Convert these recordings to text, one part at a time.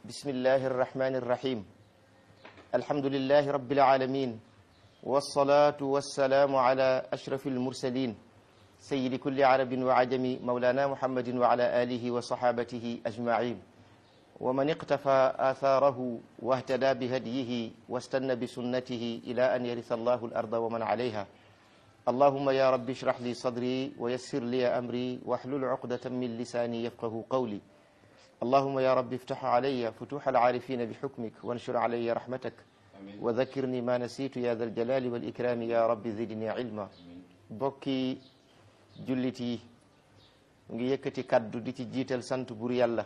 بسم الله الرحمن الرحيم الحمد لله رب العالمين والصلاة والسلام على أشرف المرسلين سيد كل عرب وعجم مولانا محمد وعلى آله وصحابته أجمعين ومن اقتفى آثاره واهتدى بهديه واستنى بسنته إلى أن يرث الله الأرض ومن عليها اللهم يا رب اشرح لي صدري ويسر لي أمري واحلل عقدة من لساني يفقه قولي اللهم يا رب افتح علي فتوح العارفين بحكمك وانشر علي رحمتك وذكرني ما نسيت يا ذا الجلال والإكرام يا رب زدني علما bokki jullit yi ngi yëkkati kaddu di ci jiital sant bur yàlla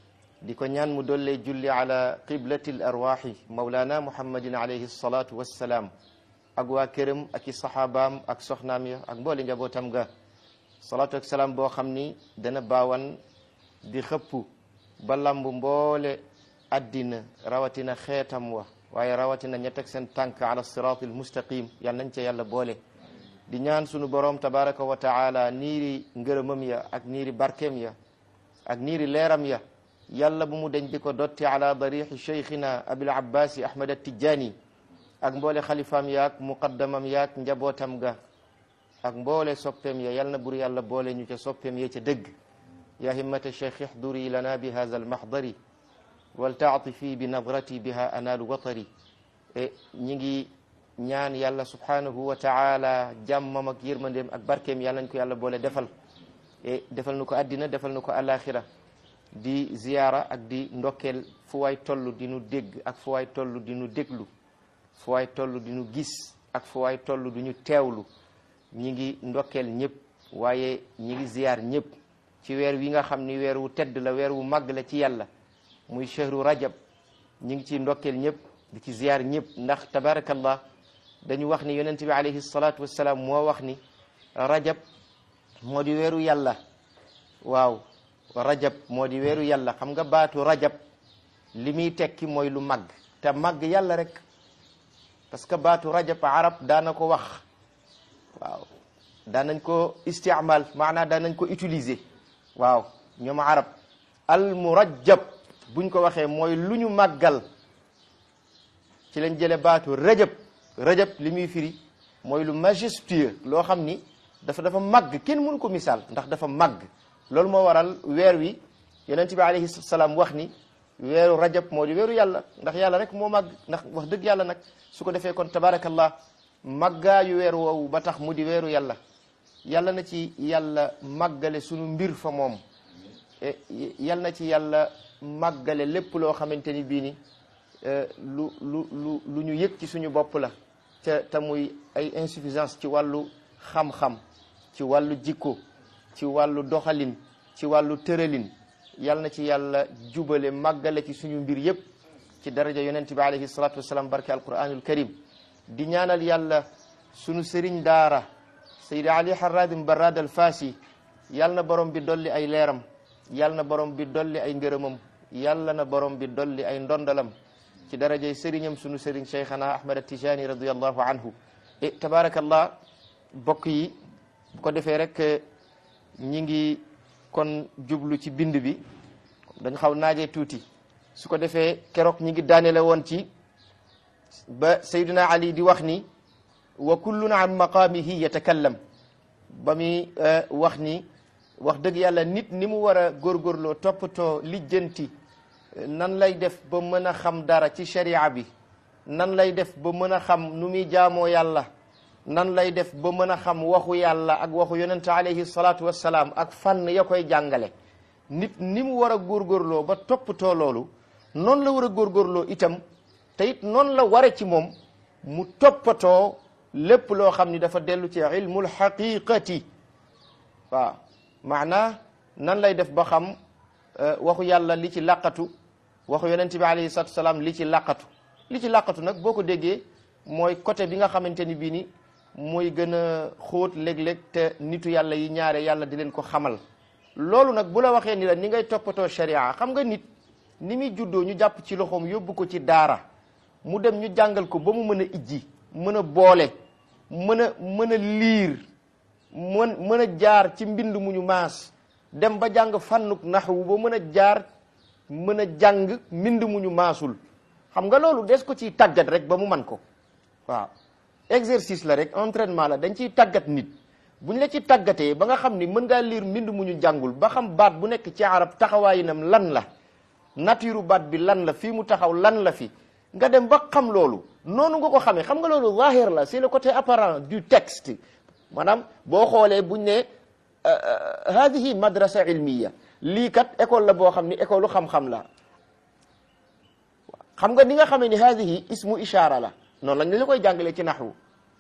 di ko ñaan mu dollee julli ala qiblati l arwaxi maulana muhammadin alayhi salatu wassalaam ak waa këram ak i saxaabaam ak soxnaam ya ak mboole njabootam ga salaatu ak salaam boo xam ni dana baawan di xëpp ba lamb mboole addina rawatina xeetam wa waaye rawatina ña teg seen tànk ala siraatil mustaqim yal nañ ca yàlla boole di ñaan sunu borom tabaraka wa taala niiri ngërëmam ya ak niiri barkeem ya ak niiri leeram ya yàlla bu mu deñ di ko dotti ala darixi cheikhina abil abbasi ahmad attijani ak mboole xalifaam yaak muqaddamam yaak njabootam ga ak mboole soppeem ya yal na bur yàlla boole ñu ca soppeem ya ca dëgg ya himmata cheikh ixduri lana bi hada almahdari waltaatifi bi nadrati biha anaalu watari e ñi ngi ñaan yàlla subhanahu wa taala jàmmam ak yërmandeem ak barkeem yàlla nañ ko yàlla boole defal e defal nu ko addina defal nu ko alaxira di ziyaara ak di ndokkeel fu waay toll di nu dégg ak fu waay toll di nu déglu fu waay toll di nu gis ak fu waay toll di ñu teewlu ñi ngi ndokkeel ñëpp waaye ñi ngi ziyaar ñëpp ci weer wi nga xam ni weer wu tedd la weer wu màgg la ci yàlla muy chehru rajab ñi ngi ci ndokkeel ñëpp di ci ziyaar ñëpp ndax tabarakallah dañu wax ni yonent bi alayhi salatu wassalaam moo wax ni rajab moo di weeru yàlla waaw rajab moo di weeru yàlla xam nga baatu rajab li muy tekki mooy lu màgg te màgg yàlla rek parce que baatu rajab arab daana ko wax waaw daanañ ko istiamal maanaa daanañ ko utiliser waaw ñoom arab al murajab buñ ko waxee mooy lu ñu màggal ci lañ jële baatu rajab rajab li muy firi mooy lu majestueux loo xam ni dafa dafa màgg kenn mënu ko misaal ndax dafa màgg loolu moo waral weer wi yonent bi alayhi salaam wax ni weeru rajab moo di weeru yàlla ndax yàlla rek moo màgg ndax wax dëgg yàlla nag su ko defee kon tabarakallah màggaayu weer woowu ba tax mu di weeru yàlla yàlla na ci yàlla màggale sunu mbir fa moom yàlla na ci yàlla màggale lépp loo xamante ni bii ni lu lu lu lu ñu yëg ci suñu bopp la te te muy ay insuffisance ci wàllu xam-xam ci wàllu jikko ci wàllu doxalin ci wàllu tëralin yal na ci yàlla jubale màggale ci suñu mbir yépp ci daraja yonent bi alayhi salatu wasalaam barke alquranul karim di ñaanal yàlla suñu sëriñ daara saydi ali harradim barad al faasi yal na borom bi dolli ay leeram yal na borom bi dolli ay ngërëmam yàlla na borom bi dolli ay ndondalam ci darajay sëriñam suñu sëriñ cheikhana ahmad atijani radiallahu anhu e tabarakallah bokk yi bu ko defee rek ñi ngi kon jublu ci bind bi dañ xaw naajee tuuti su ko defee keroog ñi ngi daanele woon ci ba sayduna ali di wax ni wa kullun an maqaamihi yatakallam ba muy wax ni wax dëgg yàlla nit ni mu war a góorgóorloo toppatoo lijjanti nan lay def ba mën a xam dara ci sharia bi nan lay def ba mën a xam nu muy jaamoo yàlla nan lay def ba mën a xam waxu yàlla ak waxu yonente alayhi salaatu wassalaam ak fànn ya koy jàngale nit ni mu war a góorgóorloo ba toppatoo loolu noonu la war a góorgóorloo itam te it noonu la ware ci moom mu toppatoo lépp loo xam ni dafa dellu ci ilmul xaqiqati waaw maanaa nan lay def ba xam waxu yàlla li ci laqatu waxu yonente bi alayhi salaatu wassalaam li ci laqatu li ci laqatu nag boo ko déggee mooy côté bi nga xamante ni bii ni mooy gën a xóot léeg-léeg te nitu yàlla yi ñaare yàlla di leen ko xamal loolu nag bu la waxee ni la ni ngay toppatoo sharia xam nga nit ni muy juddoo ñu jàpp ci loxoom yóbbu ko ci daara mu dem ñu jàngal ko ba mu mën a ijji mën a boole mën a mën a liir mën mën a jaar ci mbind mu ñu maas dem ba jàng fànnuk naxwu ba mën a jaar mën a jàng mbind mu ñu maasul xam nga loolu des ko ciy tàggat rek ba mu man ko waaw exercice la rek entraînement la dañ ciy tàggat nit buñ la ci tàggatee ba nga xam ni mën ngaa lire mbind mu ñu jàngul ba xam baat bu nekk ci arab taxawaayinam lan la nature baat bi lan la fii mu taxaw lan la fi nga dem ba xam loolu noonu nga ko xamee xam nga loolu zahir la c'est le côté apparent du texte maanaam boo xoolee buñ ne hadihi madrasa ilmiya lii kat école la boo xam ni école xam-xam la xam nga ni nga xamee ni hadihi ismu ishara la noonu lañ la koy jàngalee ci naxwu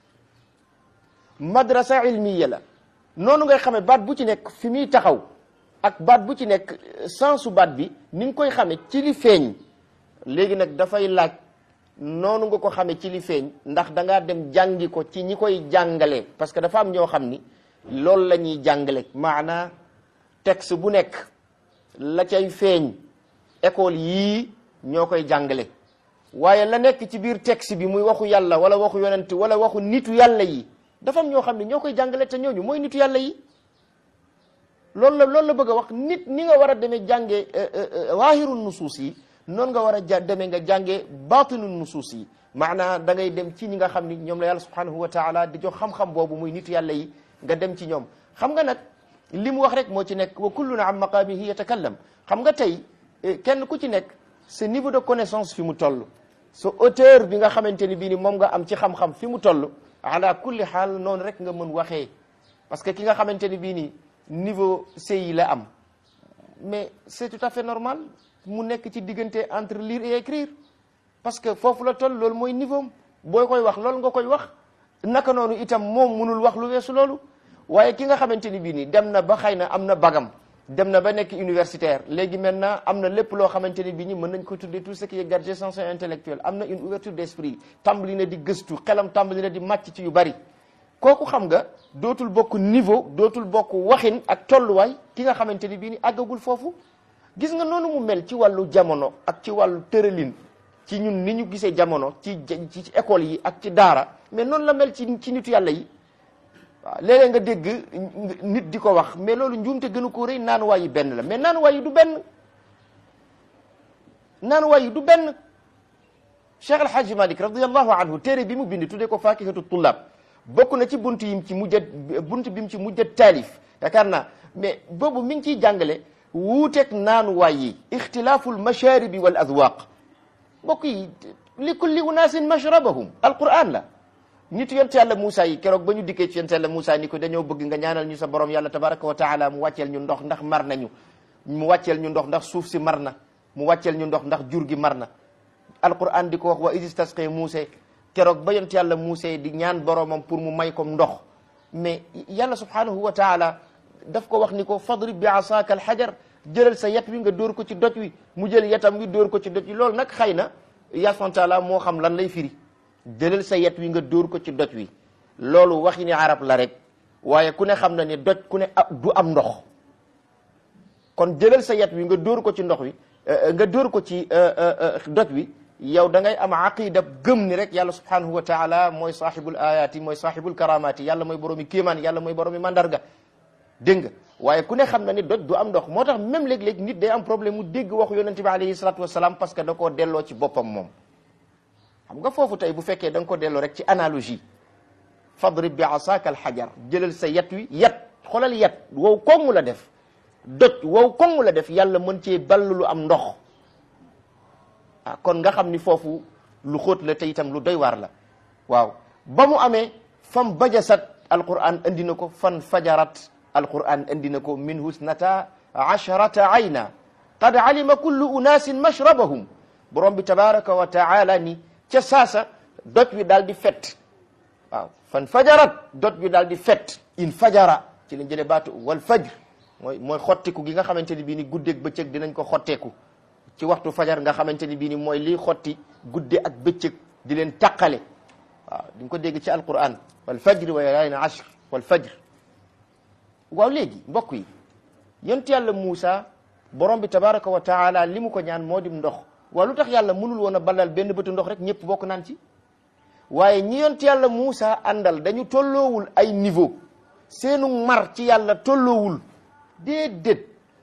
madrasa ilmiya la noonu ngay xamee baat bu ci nekk fi muy taxaw ak baat bu ci nekk sensu baat bi ni nga koy xamee ci li feeñ léegi nag dafay laaj noonu nga ko xamee ci li feeñ ndax da ngaa dem jàngi ko ci ñi koy jàngale parce que dafa am ñoo xam ni loolu la ñuy jàngale maanaa texte bu nekk la cay feeñ école yii ñoo koy jàngale waaye la nekk ci biir texte bi muy waxu yàlla wala waxu yonent wala waxu nitu yàlla yi dafa am ñoo xam ne ñoo koy jàngale te ñooñu mooy nitu yàlla yi loolu la loolu la bëgg a wax nit ni nga war a demee jàngee waahiru nusuus yi noonu nga war a ja demee nga jàngee baatinu nusuus yi maanaa da ngay dem ci ñi nga xam ni ñoom la yàlla subhanahu wa taala di jox xam-xam boobu muy nitu yàlla yi nga dem ci ñoom xam nga nag li mu wax rek moo ci nekk wa kulluna an maqaamihi yatakallam xam nga tey kenn ku ci nekk sa niveau de connaissance fi mu toll sa hauteur bi nga xamante ni bii ni moom nga am ci xam-xam fi mu toll ala kulli xaal noonu rek nga mën waxee parce que ki nga xamante ni bii ni niveau CI la am mais c'est tout à fait normal mu nekk ci diggante entre lire et écrire parce que foofu la toll loolu mooy niveau am booy koy wax loolu nga koy wax naka noonu itam moom munul wax lu weesu loolu waaye ki nga xamante ni bii nii dem na ba xëy na am na bagam dem na ba nekk universitaire léegi maintenant am na lépp loo xamante ni bii nii mën nañ ko tuddee tout ce qui est gargescence intellectuelle am na une ouverture d'esprit tàmbali na di gëstu xelam tàmbali na di màcc ci yu bari kooku xam nga dootul bokk niveau dootul bokk waxin ak tolluwaay ki nga xamante ni bii nii àggagul foofu gis nga noonu mu mel ci wàllu jamono ak ci wàllu tëralin ci ñun ni ñu gisee jamono ci ci école yi ak ci daara mais noonu la mel ci ci nitu yàlla yi waaw léeg-léeg nga dégg nit di ko wax mais loolu njuumte gënu ko rëy naanuwaay yi benn la mais naanuwaay yi du benn naanuwaay yi du benn Cheikh El Hadj Malick radiyallahu anhu téere bi mu bind tuddee ko faakihatu tullaab bokk na ci bunt yim ci mujjat bunt bi mu ci mujjat taalif yaakaar naa mais boobu mi ngi ciy jàngale wuuteeg naanuwaay yi ixtilaaful mashaaribi wal adwaaq mbokk yi li kulli unaasin mashrabahum alquran la nitu yonte yàlla Moussa yi keroog ba ñu dikkee ci yonte yàlla Moussa ni ko dañoo bëgg nga ñaanal ñu sa borom yàlla tabaraka wa taala mu wàcceel ñu ndox ndax mar nañu mu wàcceel ñu ndox ndax suuf si mar na mu wàcceel ñu ndox ndax jur gi mar na alquran di ko wax wa isis tasqee Moussa keroog ba yonte yàlla Moussa di ñaan boromam pour mu may ko ndox mais yàlla subhanahu wa taala daf ko wax ni ko fadrib bi asaaka alxajar jëlal sa yet wi nga dóor ko ci doj wi mu jël yetam wi dóor ko ci doj wi loolu nag xëy na yàlla subhanahu wa taala moo xam lan lay firi jëlal sa yet wi nga dóor ko ci doj wi loolu waxi ni arab la rek waaye ku ne xam na ni doj ku ne du am ndox kon jëlal sa yet wi nga dóor ko ci ndox wi nga dóor ko ci doj wi yow da ngay am aqida gëm ni rek yàlla subhanahu wa taala mooy sahibul ayati mooy sahibul karamati yàlla mooy boroomi kéemaan yàlla mooy boroomi mandarga dégg nga waaye ku ne xam na ni doj du am ndox moo tax même léeg-léeg nit day am problème mu dégg waxu yonente bi alayhi salatu wasalaam parce que da koo delloo ci boppam moom xam nga foofu tey bu fekkee da nga ko delloo rek ci analogie fadrib bi asaaka alxajar jëlal sa yat wi yat xoolal yat wow koŋŋ la def doj wow koŋŋ la def yàlla mën cee ball lu am ndox ah kon nga xam ni foofu lu xóot la te itam lu doy waar la waaw ba mu amee fam bajasat alquran andi na ko fan fajarat alquran andi na ko min husnata asharata ayna qad alima kullu unaasin mashrabahum borom bi tabaraka wa taala ni ca saasa doj wi daal di fet waaw fan fajarat doj wi daal di fet in fajara ci lañ jëlee baatu wal fajr mooy mooy xottiku gi nga xamante ni bii ni guddeeg bëccëg dinañ ko xotteeku ci waxtu fajar nga xamante ni bii ni mooy lii xotti gudde ak bëccëg di leen taqale waaw di nga ko dégg ci alquran wal fajri wa layaalin ashr wal fajr waaw léegi mbokk yi yonent yàlla Muusa borom bi tabaraka wa taala li mu ko ñaan moo dim ndox waaw lu tax yàlla mënul woon a balal benn bëtu ndox rek ñëpp bokk naan ci waaye ñi yonent yàlla Muusa àndal dañu tolloowul ay niveau seenu mar ci yàlla tolloowul déedéet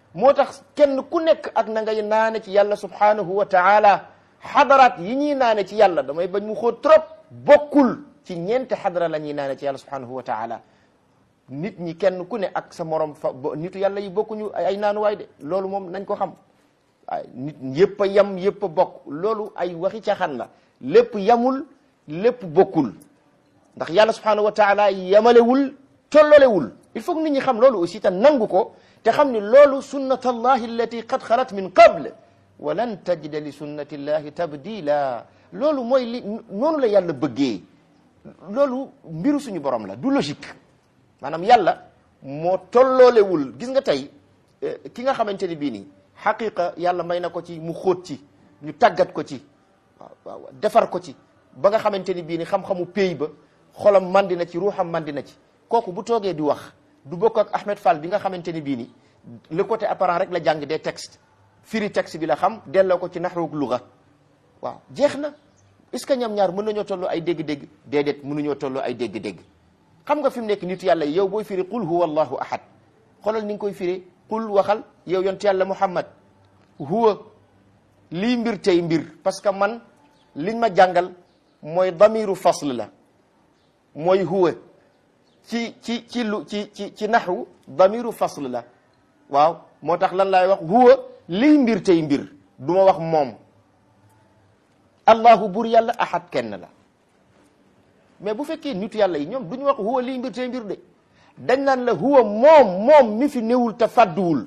moo tax kenn ku nekk ak na ngay naane ci yàlla subhanahu wa taala xadaraat yi ñuy naane ci yàlla damay bañ mu xóot trop bokkul ci ñeenti xadara la ñuy naane ci yàlla subhanahu wa taala nit ñi kenn ku ne ak sa morom fa nitu yàlla yi bokkuñu ay naanuwaay de loolu moom nañ ko xam ay nit yëpp a yem yëpp a bokk loolu ay waxi caaxaan la lépp yamul lépp bokkul ndax yàlla subhanahu wa taala yamalewul tollolewul il faut que nit ñi xam loolu aussi te nangu ko te xam ni loolu sunnatallahi allati qad xalat min qable wa lan tajida li sunnatillahi tabdila loolu mooy li noonu la yàlla bëggee loolu mbiru suñu borom la du logique maanaam yàlla moo tolloolewul gis nga tey ki nga xamante ni bii nii xaqiqa yàlla may na ko ci mu xóot ci ñu tàggat ko ci waaw waaw defar ko ci ba nga xamante ni bii ni xam-xamu pays ba xolam mandi na ci ruuxam mandi na ci kooku bu toogee di wax du bokk ak Ahmed Fall bi nga xamante ni bii ni le côté apparent rek la jàng des textes firi texte bi la xam delloo ko ci naxruuk luga waaw jeex na est-ce que ñoom ñaar mën nañoo tolloo ay dégg-dégg déedéet mënuñoo tolloo ay dégg-dégg xam nga fi mu nekk nitu yàlla yow booy firi qul huwa allahu ahad xoolal ni nga koy firi qul waxal yow yonent yàlla muhammad huwa lii mbir tey mbir parce que man liñ ma jàngal mooy damiru fasl la mooy huwa ci ci ci lu ci ci ci naxwu damiru fasl la waaw moo tax lan laay wax huwa lii mbir tey mbir du ma wax moom allahu bur yàlla ahad kenn la mais bu fekkee nitu yàlla yi ñoom duñu wax huwa lii mbir tey mbir de dañ naan la huwa moom moom mi fi newul te fàdduwul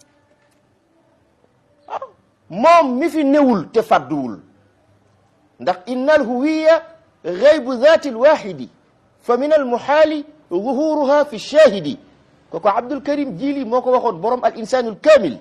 waaw moom mi fi newul te fàdduwul ndax inna al huwiya gaybu zaati alwaxidi fa min almuxaali zuhuruha fi shahidi koko Abdul Karim Jili moo ko waxoon borom al insaanu alkamil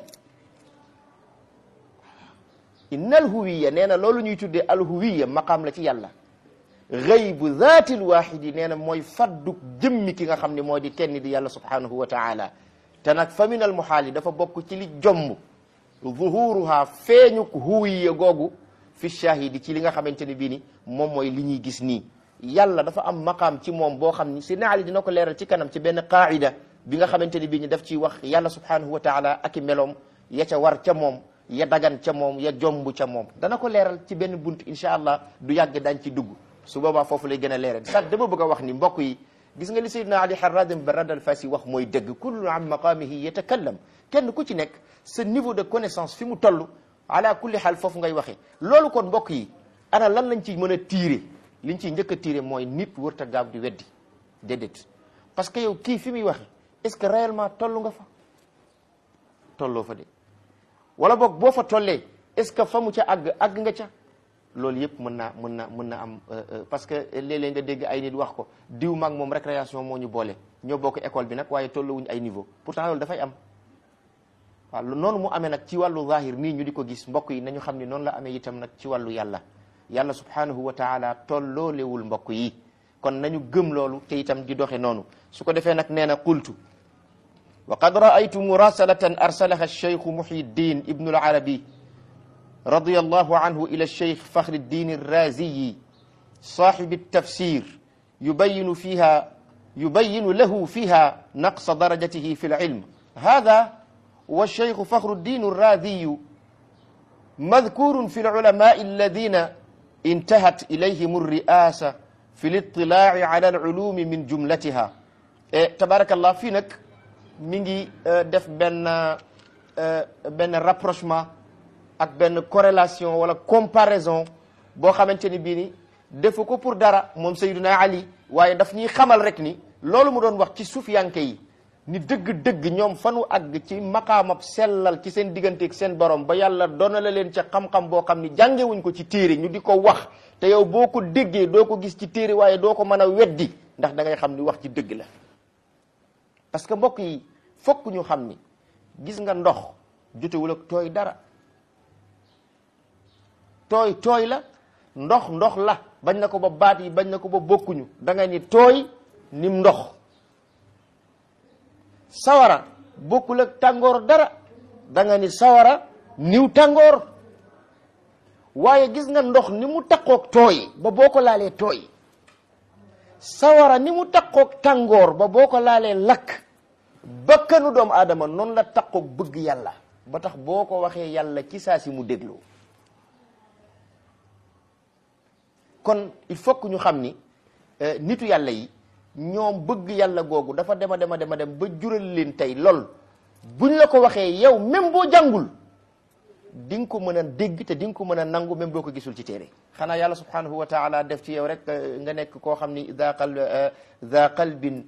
inna al huwiya nee na loolu ñuy tuddee al huwiya maqaam la ci yàlla gaybu zaati alwaxidi nee na mooy fadduk jëmmi ki nga xam ne moo di kenn di yàlla subhanahu wa taala te nag fa min almuxaali dafa bokk ci li jomm zuhuruha feeñuk huwiya googu fi shahidi ci li nga xamante ne bii ni moom mooy li ñuy gis nii yàlla dafa am maqaam ci moom boo xam ni si naali dina ko leeral ci kanam ci benn qaida bi nga xamante ni bii ni daf ciy wax yàlla subhanahu wa taala ak i meloom ya ca war ca moom ya dagan ca moom ya jomb ca moom dana ko leeral ci benn bunt incha allah du yàgg dañ ci dugg su boobaa foofu lay gën a leeral sax dama bëgg a wax ni mbokk yi gis nga li sayyidina ali harradim barad al fasi wax mooy dëgg kullu an maqamihi yatakallam kenn ku ci nekk sa niveau de connaissance fi mu toll ala kulli xaal foofu ngay waxee loolu kon mbokk yi ana lan lañ ci mën a tiire liñ ciy njëkk a tiire mooy nit wërta gaaw di weddi déedéet parce que yow kii fi muy waxe est-ce que réellement toll nga fa tolloo fa de wala boog boo fa tollee est-ce que fa mu ca àgg àgg nga ca loolu yëpp mën naa mën na mën na am parce que léeg-léeg nga dégg ay nit wax ko diw maag moom récréation moo ñu boole ñoo bokk école bi nag waaye tolluwuñ ay niveau pourtant loolu dafay am waaw noonu mu amee nag ci wàllu zahir nii ñu di ko gis mbokk yi nañu xam ni noonu la amee itam nag ci wàllu yàlla yàlla subhanahu wa taala tolloolewul mbokk yi kon nañu gëm loolu te itam di doxe noonu su ko defee nag nee na qultu wa qad raaytu murasalatan arsalaha alcheikhu muhyiddin ibnu alarabi رضي الله عنه إلى الشيخ فخر الدين الرازي صاحب التفسير يبين فيها يبين له فيها نقص درجته في العلم هذا والشيخ فخر الدين الرازي مذكور في العلماء الذين انتهت إليهم الرئاسة في الاطلاع على العلوم من جملتها إيه تبارك الله فينك ميغي دف بن بن rapprochement ak benn corrélation wala comparaison boo xamante ni bii ni defu ko pour dara moom Sayyiduna Ali waaye daf ñuy xamal rek ni loolu mu doon wax ci sufiyanke yi ni dëgg-dëgg ñoom fanu àgg ci maqaamab sellal ci seen digganteeg seen borom ba yàlla doona la leen ca xam-xam boo xam ni jàngewuñ ko ci téere ñu di ko wax te yow boo ko déggee doo ko gis ci téere waaye doo ko mën a weddi ndax da ngay xam ni wax ci dëgg la parce que mbokk yi fokk ñu xam ni gis nga ndox jotewul ak tooy dara tooy tooy la ndox ndox la bañ na ko ba baat yi bañ na ko ba bokkuñu da nga ni tooy nim ndox sawara bokkul ak tàngoor dara da nga ni sawara niw tàngoor waaye gis nga ndox ni mu takkook tooy ba boo ko laalee tooy sawara ni mu takkook tàngoor ba boo ko laalee lakk bakkanu doomu aadama noonu la taqoog bëgg yàlla ba tax boo ko waxee yàlla ci saa si mu déglu kon il faut que ñu xam ni nitu yàlla yi ñoom bëgg yàlla googu dafa dema dema dema dem ba jural leen tey lool buñ la ko waxee yow même boo jàngul di nga ko mën a dégg te di nga ko mën a nangu même boo ko gisul ci téere xanaa yàlla subhanahu wa taala def ci yow rek nga nekk koo xam ni za qal za qalbin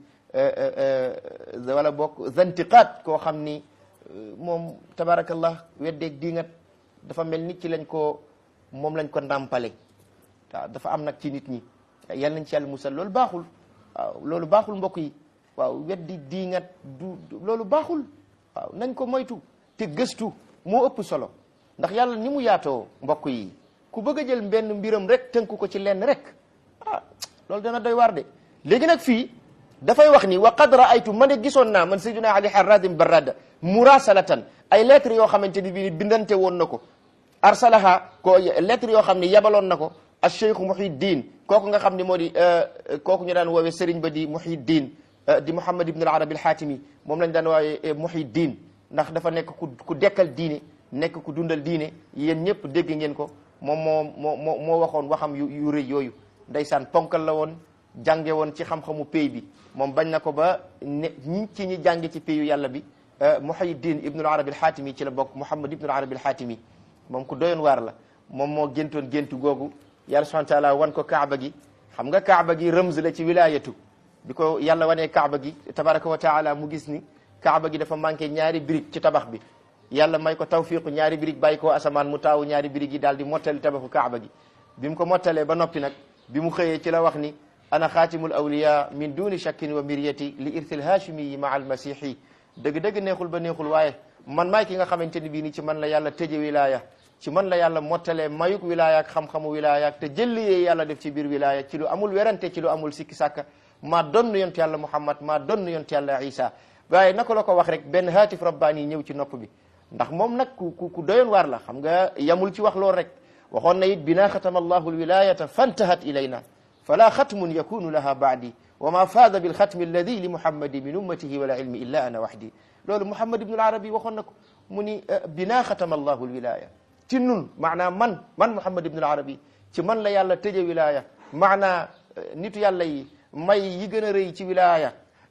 wala bokk zantiqaat koo xam ni moom tabarakallah weddeeg diingat dafa mel ni ci lañ ko moom lañ ko ndàmpale waaw dafa am nag ci nit ñi yal nañ ci yàlla musal loolu baaxul waaw loolu baaxul mbokk yi waaw weddi diingat du loolu baaxul waaw nañ ko moytu te gëstu moo ëpp solo ndax yàlla ni mu yaatoo mbokk yi ku bëgg a jël benn mbiram rek tënku ko ci lenn rek ah loolu dana doy waar de léegi nag fii dafay wax ni wa qad raaytu man de gisoon naa man sayyiduna ali harradim barrada murasalatan ay lettres yoo xamante ni bii bindante woon na ko arsalaha ko lettres yoo xam ne yabaloon na ko al cheikh muhiddin kooku nga xam ne moo di kooku ñu daan woowee sëriñ ba di muhiddin di muhammad ibn al arabi al xaatimi moom lañ daan woowee muhiddin ndax dafa nekk ku ku dekkal diine nekk ku dundal diine yéen ñëpp dégg ngeen ko moom moo moo moo moo waxoon waxam yu yu rëy yooyu ndeysaan ponkal la woon jànge woon ci xam-xamu pay bi moom bañ na ko ba ne ñi ci ñi jànge ci payu yàlla bi muhayiddin ibnul arabi al xaatimi ci la bokk muhammad ibnul arabi al xaatimi moom ku doyoon waar la moom moo géntoon géntu googu yàlla subhanahu wa taala wan ko kaaba gi xam nga kaaba gi rëmz la ci wilayatu bi ko yàlla wanee kaaba gi tabaraka wa taala mu gis ni kaaba gi dafa manqué ñaari brique ci tabax bi yàlla may ko tawfiqu ñaari brique bàyyi ko asamaan mu taawu ñaari brique yi daal di mottali tabaxu kaaba gi bi mu ko mottalee ba noppi nag bi mu xëyee ci la wax ni ana xaatimul awliya min duni shakkin wa miryati li irsil hashimi yi ma al masihi dëgg-dëgg neexul ba neexul waaye man maay ki nga xamante ni bii ni ci man la yàlla tëje wilaya ci man la yàlla mottalee mayuk wilaya ak xam-xamu wilaya ak te jëlliyee yàlla def ci biir wilaya ci lu amul werante ci lu amul sikki sàkka maa donn yont yàlla muhammad maa donn yont yàlla isa waaye naka la ko wax rek benn haatif rabbaani ñëw ci nopp bi ndax moom nag ku ku ku doyoon waar la xam nga yamul ci wax loolu rek waxoon na it bina xatama allahu alwilayata fantahat ilayna fala xatmun yakunu laha baadi wa ma faada bilxatmi alladi li muhammadi min ummatihi wala ilmi illa ana waxdi loolu muhammad ibnu arabi waxoon na ko mu ni bina xatama allahu alwilaya ci nun maanaa man man muhammad ibnu arabi ci man la yàlla tëje wilaya maanaa nitu yàlla yi may yi gën a rëy ci wilaya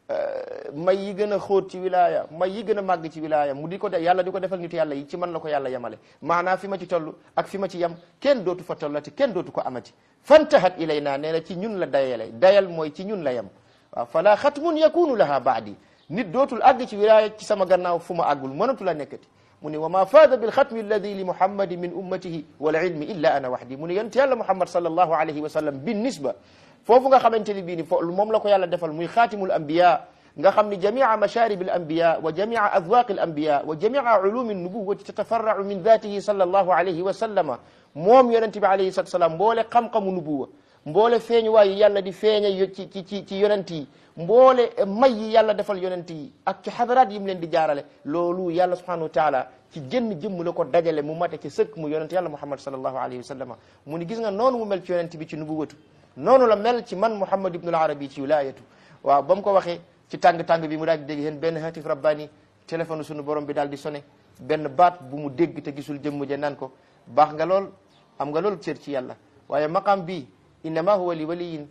may yi gën a xóot ci wilaya may yi gën a màgg ci wilaya mu di ko de yàlla di ko defal nitu yàlla yi ci man la ko yàlla yemale maanaa fi ma ci toll ak fi ma ci yem kenn dootu fa tollati kenn dootu ko amati fantahat ilayna nee na ci ñun la dayale dayal mooy ci ñun la yem waaw fala xatmun yakunu laha baadi nit dootul àgg ci wilaya ci sama gannaaw fu ma àggul mënatu la nekkati mu ni wa ma faada bilxatmi alladi li muhammadi min ummatihi wal ilmi illa ana waxdi mu ni yonent yàlla muhammad sallallahu alayhi wa sallam bin nisba foofu nga xamante ni bii ni fo moom la ko yàlla defal muy xaatimul anbiya nga xam ni jamia masharib al anbiya wa jamia adwaq al anbiya wa jamia ulumi nubuwati tatafarrau min datihi sallallahu alayhi wa sallama moom yonente bi alayhi salatu salaam mboole xam-xamu nubuwa mboole feeñu waayu yàlla di feeña ci ci ci ci yonent yi mboole may yi yàlla defal yonent yi ak ci xadaraat yi mu leen di jaarale loolu yàlla subhanahu wa taala ci jënn jëmm la ko dajale mu mate ci sëkk mu yonent yàlla muhammad sallallahu alayhi wa sallama mu ni gis nga noonu mu mel ci yonent bi ci nubuwatu noonu la mel ci man muhammad ibnul arabi ci wilayatu waaw ba mu ko waxee ci tàng-tàng bi mu daal di dégg yéen benn hatif rabbani téléphone sunu borom bi daal di sonné benn baat bu mu dégg te gisul jëmm ja naan ko baax nga lool am nga lool cër ci yàlla waaye maqam bi innama huwa li waliyin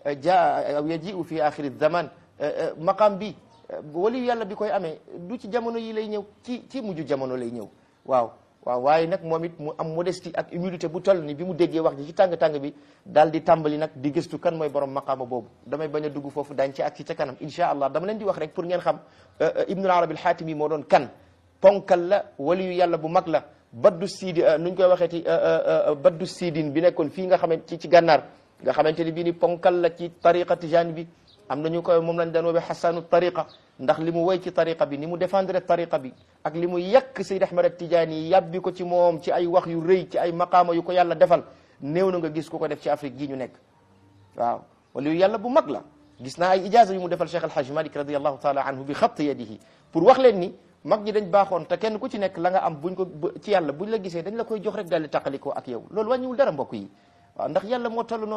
jaa aw yajiu fi axiri zaman maqam bi waliyu yàlla bi koy amee du ci jamono yi lay ñëw ci ci mujj jamono lay ñëw waaw waaw waaye nag moom it mu am modestie ak humilité bu toll ni bi mu déggee wax ji ci tàng-tàng bi daal di tàmbali nag di gëstu kan mooy borom maqaama boobu damay bañ a dugg foofu daañ ci ak ci ca kanam insha allah dama leen di wax rek pour ngeen xam ibnul arabi alxaatimi moo doon kan ponkal la waliyu yàlla bu mag la baddu siidi nuñ koy waxee ci baddu siidin bi nekkoon fii nga xamante ci ci gànnaar nga xamante ni bii ni ponkal la ci tariqa tijani bi am nañu koy moom lañ daan woowee xasaanu tariqa ndax li mu woy ci tariqa bi ni mu défendre tariqa bi ak li mu yàq Seyd Ahmad at Tijaani yi yàbbi ko ci moom ci ay wax yu rëy ci ay maqaama yu ko yàlla defal néew na nga gis ku ko def ci Afrique gi ñu nekk waaw wala yu yàlla bu mag la gis naa ay ijaza yu mu defal Cheikh Alhaj Malik radiallahu taala anhu bi xatt yadihi pour wax leen ni mag ñi dañ baaxoon te kenn ku ci nekk la nga am buñ ko ci yàlla buñ la gisee dañ la koy jox rek daal di taqalikoo ak yow loolu wàññiwul dara mbokk yi waaw ndax yàlla moo toll noonu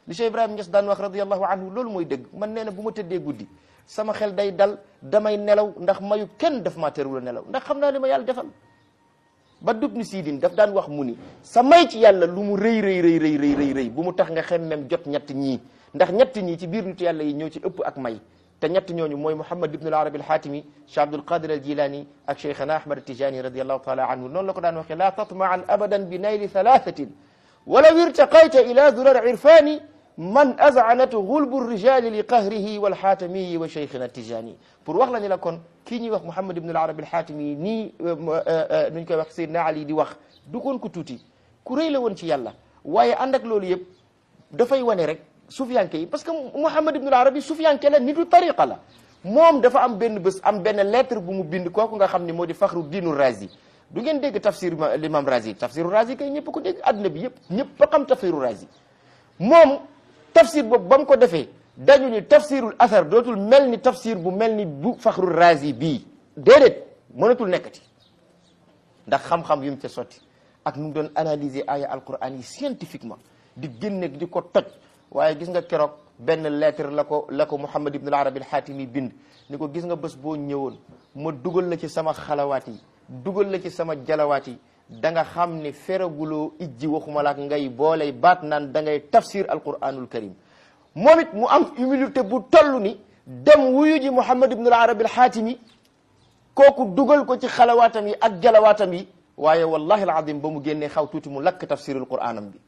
li Cheikh Ibrahima Niass daan wax radiyallahu anhu loolu mooy dëgg man nee na bu ma tëddee guddi sama xel day dal damay nelaw ndax mayu kenn daf maa terewul a nelaw ndax xam naa li ma yàlla defal ba dub ni siidin daf daan wax mu ni sa may ci yàlla lu mu rëy rëy rëy rëy rëy rëy bu mu tax nga xemmem jot ñett ñii ndax ñett ñii ci biir nitu yàlla yi ñoo ci ëpp ak may te ñett ñooñu mooy Muhammad ibn al-Arabi al-Hatimi Cheikh Abdul Qadir al-Jilani ak Cheikhana Ahmad Tijani radiyallahu taala anhu noonu la ko daan waxee la tatma'an abadan bi nayli thalathatin walaw irtaqayta ila durar irfani man azanatu gulbu rijali li qahrihi walxaatamiyi wa cheikhina Tijani pour wax la ni la kon kii ñuy wax Muhammad ibn al-Arabi al-Hatimi nii nuñ koy wax Seydina Ali di wax du koon ku tuuti ku rëy la woon ci yàlla waaye ànd ak loolu yëpp dafay wane rek sufiyanke yi parce que Muhammad ibn al-Arabi sufiyanke la nitu tariqa la moom dafa am benn bés am benn lettre bu mu bind kooku nga xam ne moo di Fakhru Diinu Razi du ngeen dégg tafsir l'imam Razi tafsiru Razi kay ñëpp ko dégg adduna bi yëpp ñëpp a xam tafsiru Razi moom tafsir boobu ba mu ko defee dañu ni tafsirul athar dootul mel ni tafsir bu mel ni bu Fakhru Razi bii déedéet mënatul nekkati ndax xam-xam yu mu ca sotti ak nu mu doon analyser aya alquran yi scientifiquement di génne di ko toj waaye gis nga keroog benn lettre la ko la ko Muhammad ibn al-Arabi al-Hatimi bind ni ko gis nga bés boo ñëwoon ma dugal la ci sama xalawaat yi dugal la ci sama jalawaat yi da nga xam ne feraguloo ijji waxuma la ak ngay booley baat naan da ngay tafsir alquranul karim moom it mu am humilité bu toll ni dem wuyu ji Muhammad ibn al-Arabi al-Hatimi kooku dugal ko ci xalawaatam yi ak jalawaatam yi waaye wallahi al-azim ba mu génnee xaw tuuti mu lakk tafsirul quranam bi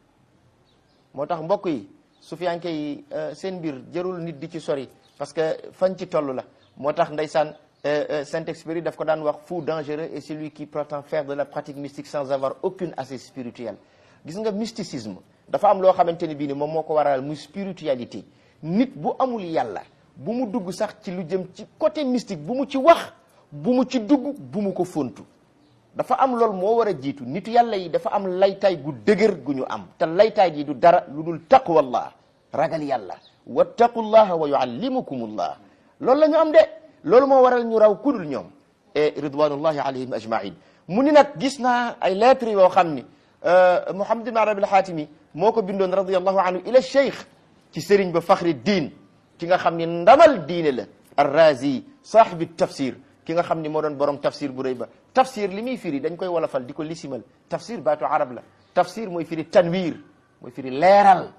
moo tax mbokk yi sufiyanke yi seen mbir jërul nit di ci sori parce que fañ ci toll la moo tax ndeysaan Saint-Exupéry daf ko daan wax fou dangereux et celui qui prétend faire de la pratique mystique sans avoir aucune assise spirituelle gis nga mysticisme dafa am loo xamante ni bii ni moom moo ko waral muy spiritualité nit bu amul yàlla bu mu dugg sax ci lu jëm ci côté mystique bu mu ci wax bu mu ci dugg bu mu ko fontu dafa am loolu moo war a jiitu nitu yàlla yi dafa am laytaay gu dëgër gu ñu am te laytaay gi du dara lu dul taqwallah ragal yàlla wattaqullaha wa yuallimukumullah loolu la ñu am de loolu moo waral ñu raw kudul ñoom e ridwanullahi alayhim ajmain mu ni nag gis naa ay lettres yoo xam ni Muhammad ibn Arabi al-Hatimi moo ko bindoon radiallahu anhu ila cheikh ci sëriñ ba fakhri diin ki nga xam ni ndamal diine la arrazi saahibi tafsir ki nga xam ni moo doon borom tafsir bu rëy ba tafsir li muy firi dañ koy wolofal di ko lisimal tafsir baatu arab la tafsir mooy firi tanwir mooy firi leeral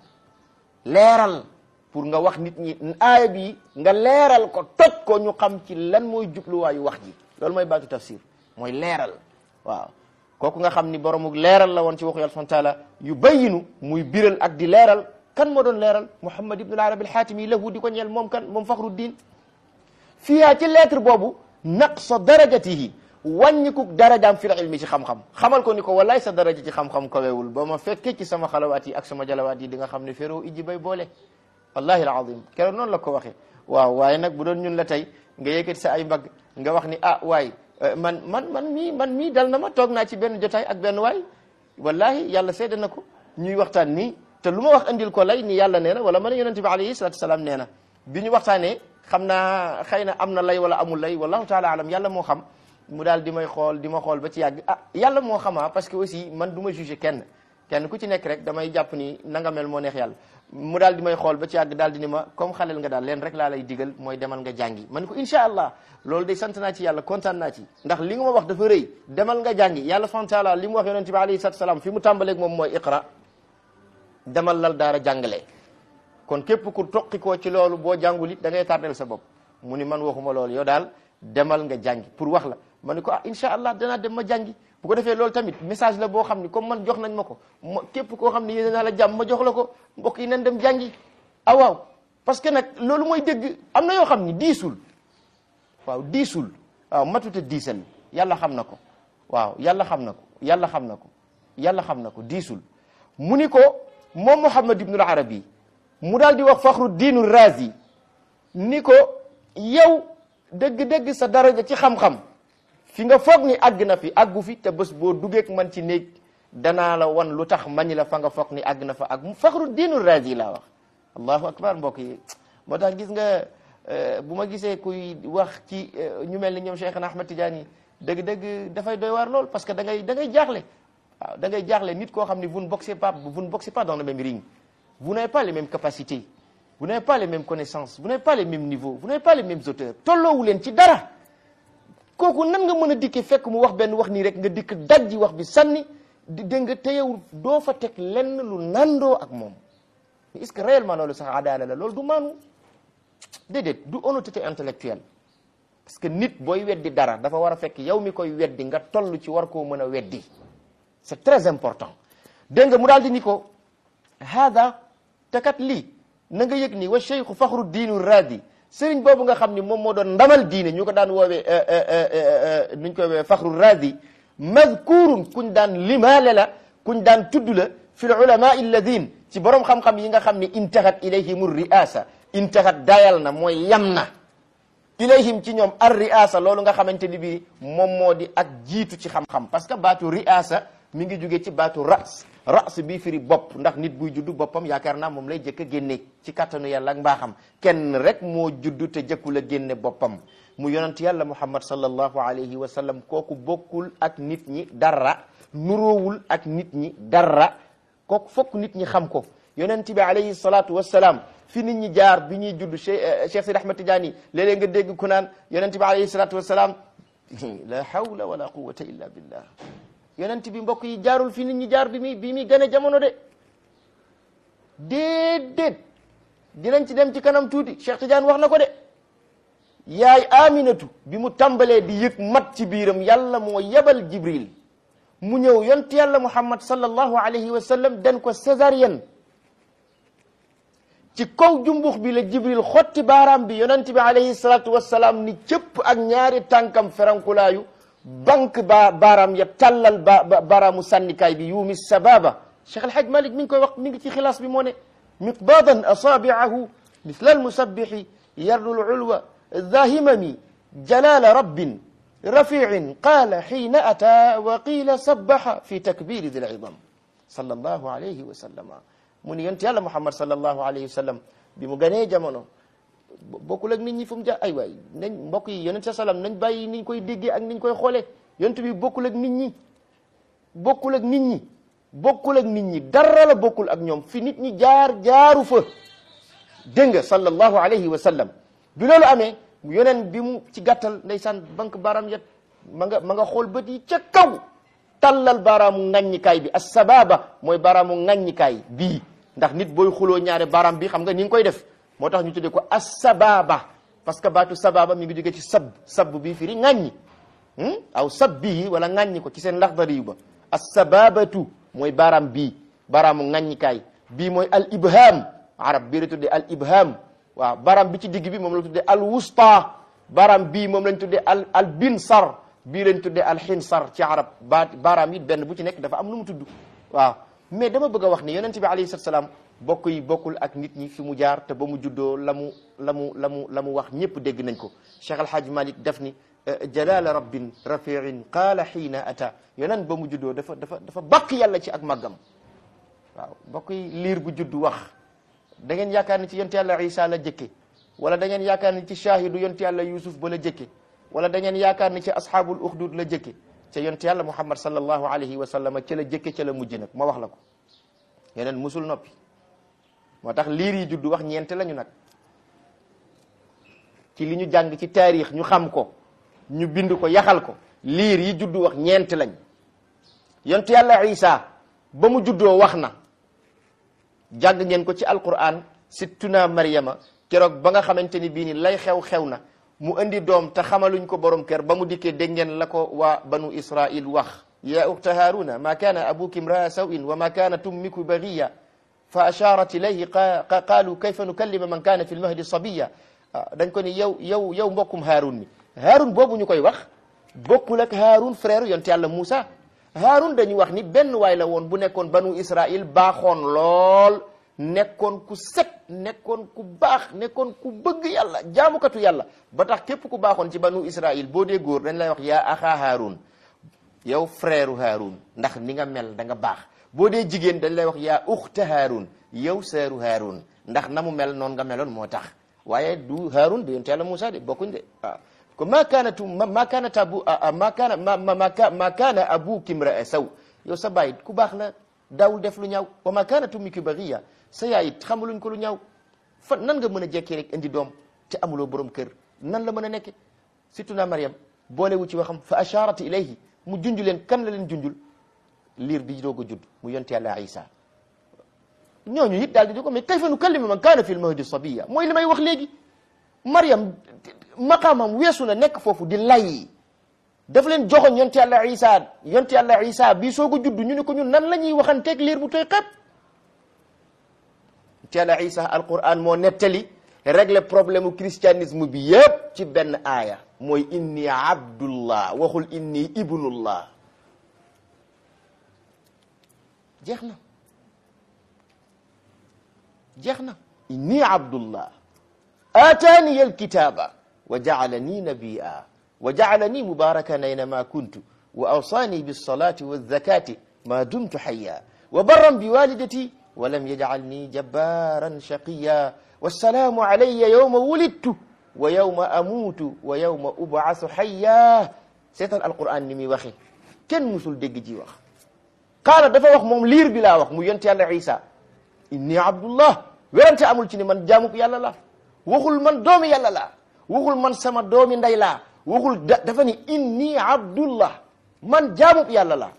leeral pour nga wax nit ñi aaya bi nga leeral ko toj ko ñu xam ci lan mooy jubluwaayu wax ji loolu mooy baatu tafsir mooy leeral waaw kooku nga xam ni boromu leeral la woon ci waxu yàlla subhanahu wa taala yu bayyinu muy biral ak di leeral kan moo doon leeral Muhammad ibn al-Arabi al-Hatimi lahu di ko ñeel moom kan moom Fakhruddin fiyaa ci lettre boobu naqsa darajatihi wàññiku darajaam fil ilmi ci xam-xam xamal ko ni ko wallaay sa daraja ci xam-xam kawewul ba ma fekkee ci sama xalawaat yi ak sama jalawaat yi di nga xam ne féeroo ijji bay boole wallahi alazim keroog noonu la ko waxee waaw waaye nag bu doon ñun la tey nga yëkkati sa ay mbagg nga wax ni ah waay man man man mii man mii dal na ma toog naa ci benn jotaay ak benn waay wallahi yàlla seede na ko ñuy waxtaan nii te lu ma wax andil ko lay ni yàlla nee na wala man yonente bi alayhi salatu wasalaam nee na bi ñu waxtaanee xam naa xëy na am na lay wala amul lay wallahu taala alam yàlla moo xam mu daal di may xool di ma xool ba ci yàgg ah yàlla moo xamaa parce que aussi man du ma juger kenn kenn ku ci nekk rek damay jàpp ni nanga mel moo neex yàlla mu daal di may xool ba ci yàgg daal di ni ma comme xaleel nga daal leen rek laa lay digal mooy demal nga jàngi man ko incha allah loolu day sant naa ci yàlla kontaan naa ci ndax li nga ma wax dafa rëy demal nga jàngi yàlla subhanahu taala li mu wax yonente bi alayhi salatu salaam fi mu tàmbaleeg moom mooy iqra demal lal daara jàngale kon képp ku toqi koo ci loolu boo jàngul it da ngay tardel sa bopp mu ni man waxuma loolu yow daal demal nga jàngi pour wax la ma ni ko ah incha allah danaa dem ma jàngi bu ko defee loolu tamit message la boo xam ni comme man jox nañ ma ko ma képp koo xam ne yéene naa la jàmm ma jox la ko mbokk yi nañ dem jàngi ah waaw parce que nag loolu mooy dëgg am na yoo xam ni diisul waaw diisul waaw matute diisal yàlla xam na ko waaw yàlla xam na ko yàlla xam na ko yàlla xam na ko diisul mu ni ko moom Muhammad ibnul Arabi mu daal di wax faxru diinu razi ni ko yow dëgg-dëgg sa daraja ci xam-xam fi nga foog ni àgg na fi àggu fi te bés boo dugeek man ci néeg danaa la wan lu tax mañi la fa nga foog ni àgg na fa ak faxru diinu razi laa wax allahu akbar mbokk yi moo tax gis nga bu ma gisee kuy wax ci ñu mel ni ñoom Cheikhna Ahmad Tidiane dëgg-dëgg dafay doy waar lool parce que da ngay da ngay jaaxle waaw da ngay jaaxle nit koo xam ni vous ne boxez pas vous ne boxez pas dans le même ring vous n'avez pas les mêmes capacités vous n'avez pas les mêmes connaissances vous n'avez pas les mêmes niveaux vous n'avez pas les mêmes auteurs tolloowu leen ci dara kooku nan nga mën a dikkee fekk mu wax benn wax nii rek nga dikk dajji wax bi sànni di dégg nga te yow doo fa teg lenn lu nandoo ak moom mais est-ce que réellement loolu sax adaala la loolu du maanu déedéet du honnêteté intellectuelle parce que nit booy weddi dara dafa war a fekk yow mi koy weddi nga toll ci war koo mën a weddi c'est très important dégg nga mu daal di ni ko haada te kat lii na nga yëg ni wa cheikhu faxru diinu raadi sëriñ boobu nga xam ni moom moo doon ndamal diine ñu ko daan woowee nuñ koy woowee faxru raadi madkurun kuñ daan limaale la kuñ daan tudd la fi l ulama alladin ci borom xam-xam yi nga xam ni intahat ilayhim riasa intahat dayal na mooy yam na ilayhim ci ñoom ar riasa loolu nga xamante ni bii moom moo di ak jiitu ci xam-xam parce que baatu riasa mi ngi jóge ci baatu ras ras bii firi bopp ndax nit buy juddu boppam yaakaar naa moom lay jëkk a génne ci kattanu yàlla ak mbaaxam kenn rek moo juddu te jëkkul a génne boppam mu yonent yàlla muhammad sallallahu alayhi wa sallam kooku bokkul ak nit ñi dara nuroowul ak nit ñi dara kooku fokk nit ñi xam ko yonent bi alayhi salatu wassalaam fi nit ñi jaar bi ñuy judd Cheikh Cheikh Sidi Ahmad Tidiane léeg-léeg nga dégg ku naan yonent bi alayhi salatu wassalaam la hawla wala quwwata illa billah yonent bi mbokk yi jaarul fi nit ñi jaar bi muy bi muy gën a jamono de déedéet dinañ ci dem ci kanam tuuti Cheikh Tidiane wax na ko de yaay aminatu bi mu tàmbalee di yëg mat ci biiram yàlla moo yebal jibril mu ñëw yont yàlla muhammad sallallahu alayhi wa sallam den ko césarienne ci kaw jumbux bi la jibril xotti baaraam bi yonent bi alayhi salatu wassalaam ni cëpp ak ñaari tànkam ferankulaayu banque ba baaraam ya tàllal ba baaraamu sànnikaay bi yuumi sababa cheikh alhaj malik mi ngi koy wax mi ngi ci xilaas bi moo ne miqbadan asaabiahu misla almusabbixi yardu lulwa ذاهممي جلال رب رفيع قال حين أتى وقيل سبح في تكبير ذي العظم صلى الله عليه وسلم من ينتي الله محمد صلى الله عليه وسلم بمغني جمانو bokkul ak nit ñi fu mu ja ay waay nañ mbokk yi yonent sa salam nañ bàyyi niñ koy déggee ak niñ koy xoolee yonent bi bokkul ak nit ñi bokkul ak nit ñi bokkul ak nit ñi dara la bokkul ak ñoom fi nit ñi jaar jaaru fa dégg nga sallallahu alayhi wa sallam bi loolu amee yoneen bi mu ci gàttal ndeysaan banque baaraam yet ma nga ma nga xool bët yi ca kaw tallal baaraamu ŋàññikaay bi as-sababa mooy baaraamu ŋàññikaay bii ndax nit booy xuloo ñaare baaraam bi xam nga ni nga koy def moo tax ñu tuddee ko as-sababa parce que baatu sababa mi ngi jógee ci sab sab bii firi ŋàññi aw sab bii wala ŋàññi ko ci seen laxdari yu ba as-sababatu mooy baaraam bii baaraamu ŋàññikaay bii mooy al ibham arab bii la tuddee al ibham waaw baram bi ci digg bi moom la tuddee al wusta baram bii moom lañ tuddee al al binsar bii lañ tuddee al xinsar ci arab ba baaraam yi benn bu ci nekk dafa am nu mu tudd waaw mais dama bëgg a wax ni yonent bi alayhi salatu salaam bokk yi bokkul ak nit ñi fi mu jaar te ba mu juddoo la mu la mu la mu la mu wax ñëpp dégg nañ ko Cheikh Alhaaj Malik def ni jalala rabbin rafiin qaala xiina ata yonent ba mu juddoo dafa dafa dafa bàkk yàlla ci ak màggam waaw bokk yi liir bu juddu wax da ngeen yaakaar ni ci yonent yàlla isa la jëkke wala da ngeen yaakaar ni ci shahidu yonent yàlla yusuf ba la jëkke wala da ngeen yaakaar ni ci ashabul ukhdud la jëkke ca yonent yàlla muhammad sallallahu alayhi wa sallam ca la jëkke ca la mujj nag ma wax la ko yeneen musul noppi moo tax liir yi juddu wax ñeent lañu nag ci li ñu jàng ci taarix ñu xam ko ñu bind ko yaxal ko liir yi juddu wax ñeent lañ yonent yàlla isa ba mu juddoo wax na jàng ngeen ko ci alquran sittuna maryama keroog ba nga xamante ni bii ni lay xew-xew na mu indi doom te xamaluñ ko borom kër ba mu dikkee dégg ngeen la ko waa banu israil wax ya ukhta haruna ma kana abuki imraa sawin wa ma kanat ummiku baghiya fa asharat ilayhi qaalu kayfa nukallima man kana fi lmahdi sabiya dañ ko ni yow yow yow mbokkum haarun mi haarun boobu ñu koy wax bokkul ak haarun frère yonte yàlla Moussa haarun dañu wax ni benn waay la woon bu nekkoon banu israil baaxoon lool nekkoon ku set nekkoon ku baax nekkoon ku bëgg yàlla jaamukatu yàlla ba tax képp ku baaxoon ci banu israil boo dee góor dañ lay wax yaa axaa haarun yow frère haarun ndax ni nga mel da nga baax boo dee jigéen dañ lay wax yaa uxta haarun yow seeru haarun ndax na mu mel noonu nga meloon moo tax waaye du haarun de yonte yàlla Moussa de bokkuñ de waaw ko ma kaanatu ma kaanat abu ma kaana ma ma ma kaana abuki imraa saw yow sa baay ku baax la daawul def lu ñaaw wa ma kaanat ummuki baghiya sa yaay it xamaluñ ko lu ñaaw fa nan nga mën a jekkee rek indi doom te amuloo borom kër nan la mën a nekke surtout na Mariam boolewu ci waxam fa asharat ilayhi mu junj leen kan la leen junjul liir bi doog a judd mu yonte yàlla Isa ñooñu it daal di di ko mais kayfa nukallimu man kaana fi lmahdi sabiya mooy li may wax léegi Mariam maqaamam weesu na nekk foofu di lay daf leen joxoon yonte yàlla Isa yonte yàlla Isa bii soog a judd ñu ne ko ñun nan la ñuy waxanteeg liir bu tooy xepp yonte yàlla Isa alquran moo nettali régler problème mu christianisme bi yépp ci benn aaya mooy inni abdullah waxul inni ibnullah jeex na jeex na inni abdullah aataani alkitaba wa jaalani nabiya wa jaalani mubarakan aynama kuntu wa awsani bilsalati walzakati ma dumtu hayya wa barran biwalidati wa lam yajcalni jabbaran shaqiya wassalaamu alayya yawma wulidtu wa yawma amuutu wa yawma ubcasu hayya seetal alquran ni muy waxe kenn musul dégg ji wax qaala dafa wax moom liir bi laa wax mu yonte yàlla isa inni abdullah werante amul ci ni man jaamuk yàlla la waxul man doomi yàlla la waxul man sama doomi ndey laa waxul da dafa ni inni abdullah man jaamuk yàlla la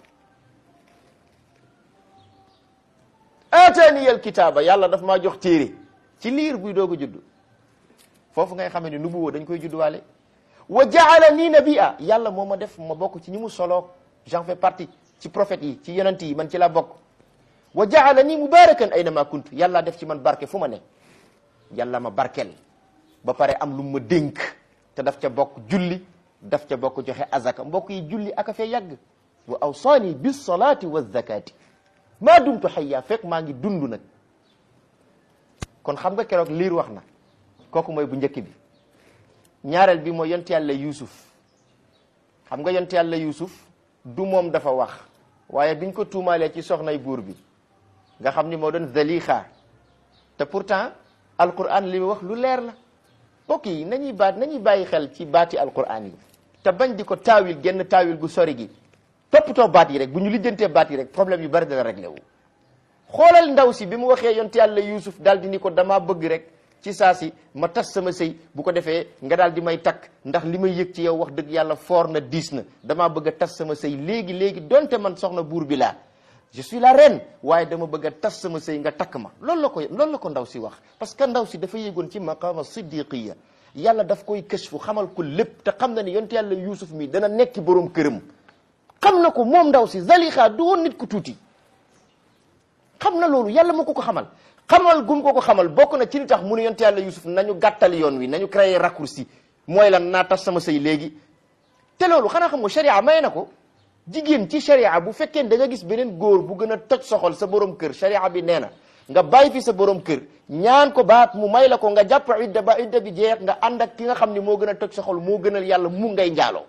aataani al kitaaba yàlla daf maa jox téere ci liir buy doog a judd foofu ngay xamee ni nubuwoo dañ koy judduwaale wa jaala nii nabia yàlla moo ma def ma bokk ci ñi mu soloog j'en fais partie ci prophètes yi ci yonent yi man ci laa bokk wa jaala nii mubarakan aynama kuntu yàlla def ci man barke fu ma ne yàlla ma barkel ba pare am lu ma dénk te daf ca bokk julli daf ca bokk joxe azaka mbokk yi julli aka fee yàgg wa awsaani bis salaati wa zakati maa dumtu hayya fekk maa ngi dund nag kon xam nga keroog liir wax na kooku mooy bu njëkk bi ñaareel bi mooy yonte yàlla yuusuf xam nga yonte yàlla yuusuf du moom dafa wax waaye biñ ko tuumaalee ci soxnay buur bi nga xam ni moo doon zalixa te pourtant alquran li mu wax lu leer la mbokk yi nañuy baat nañuy bàyyi xel ci baati alquran yi te bañ di ko taawil genn taawil gu sori gi toppatoo baat yi rek bu ñu lijjantee baat yi rek problème yu bari dana réglé wu xoolal ndaw si bi mu waxee yonte yàlla yuusuf daal di ni ko damaa bëgg rek ci saa si ma tas sama sëy bu ko defee nga daal di may takk ndax li may yëg ci yow wax dëgg yàlla foor na diis na damaa bëgg a tas sama sëy léegi léegi donte man soxna buur bi laa je suis la reine waaye dama bëgg a tas sama sëy nga takk ma loolu la ko loolu la ko ndaw si wax parce que ndaw si dafa yéegoon ci maqaama siddiqiya yàlla daf koy kashfu xamal ko lépp te xam na ne yonte yàlla yuusuf mi dana nekki borom këram xam na ko moom ndaw si zalixa du woon nit ku tuuti xam na loolu yàlla moo ko ko xamal xamal gum ko ko xamal bokk na ci li tax mu ne yonte yàlla yusuf nañu gàttal yoon wi nañu créer raccourci mooy lan naa tas sama sëy léegi te loolu xanaa xam nga sharia may na ko jigéen ci sharia bu fekkee da nga gis beneen góor bu gën a toj soxol sa borom kër sharia bi nee na nga bàyyi fi sa borom kër ñaan ko baat mu may la ko nga jàpp idda ba idda bi jeex nga ànd ak ki nga xam ni moo gën a toj soxol moo gënal yàlla mu ngay njaaloo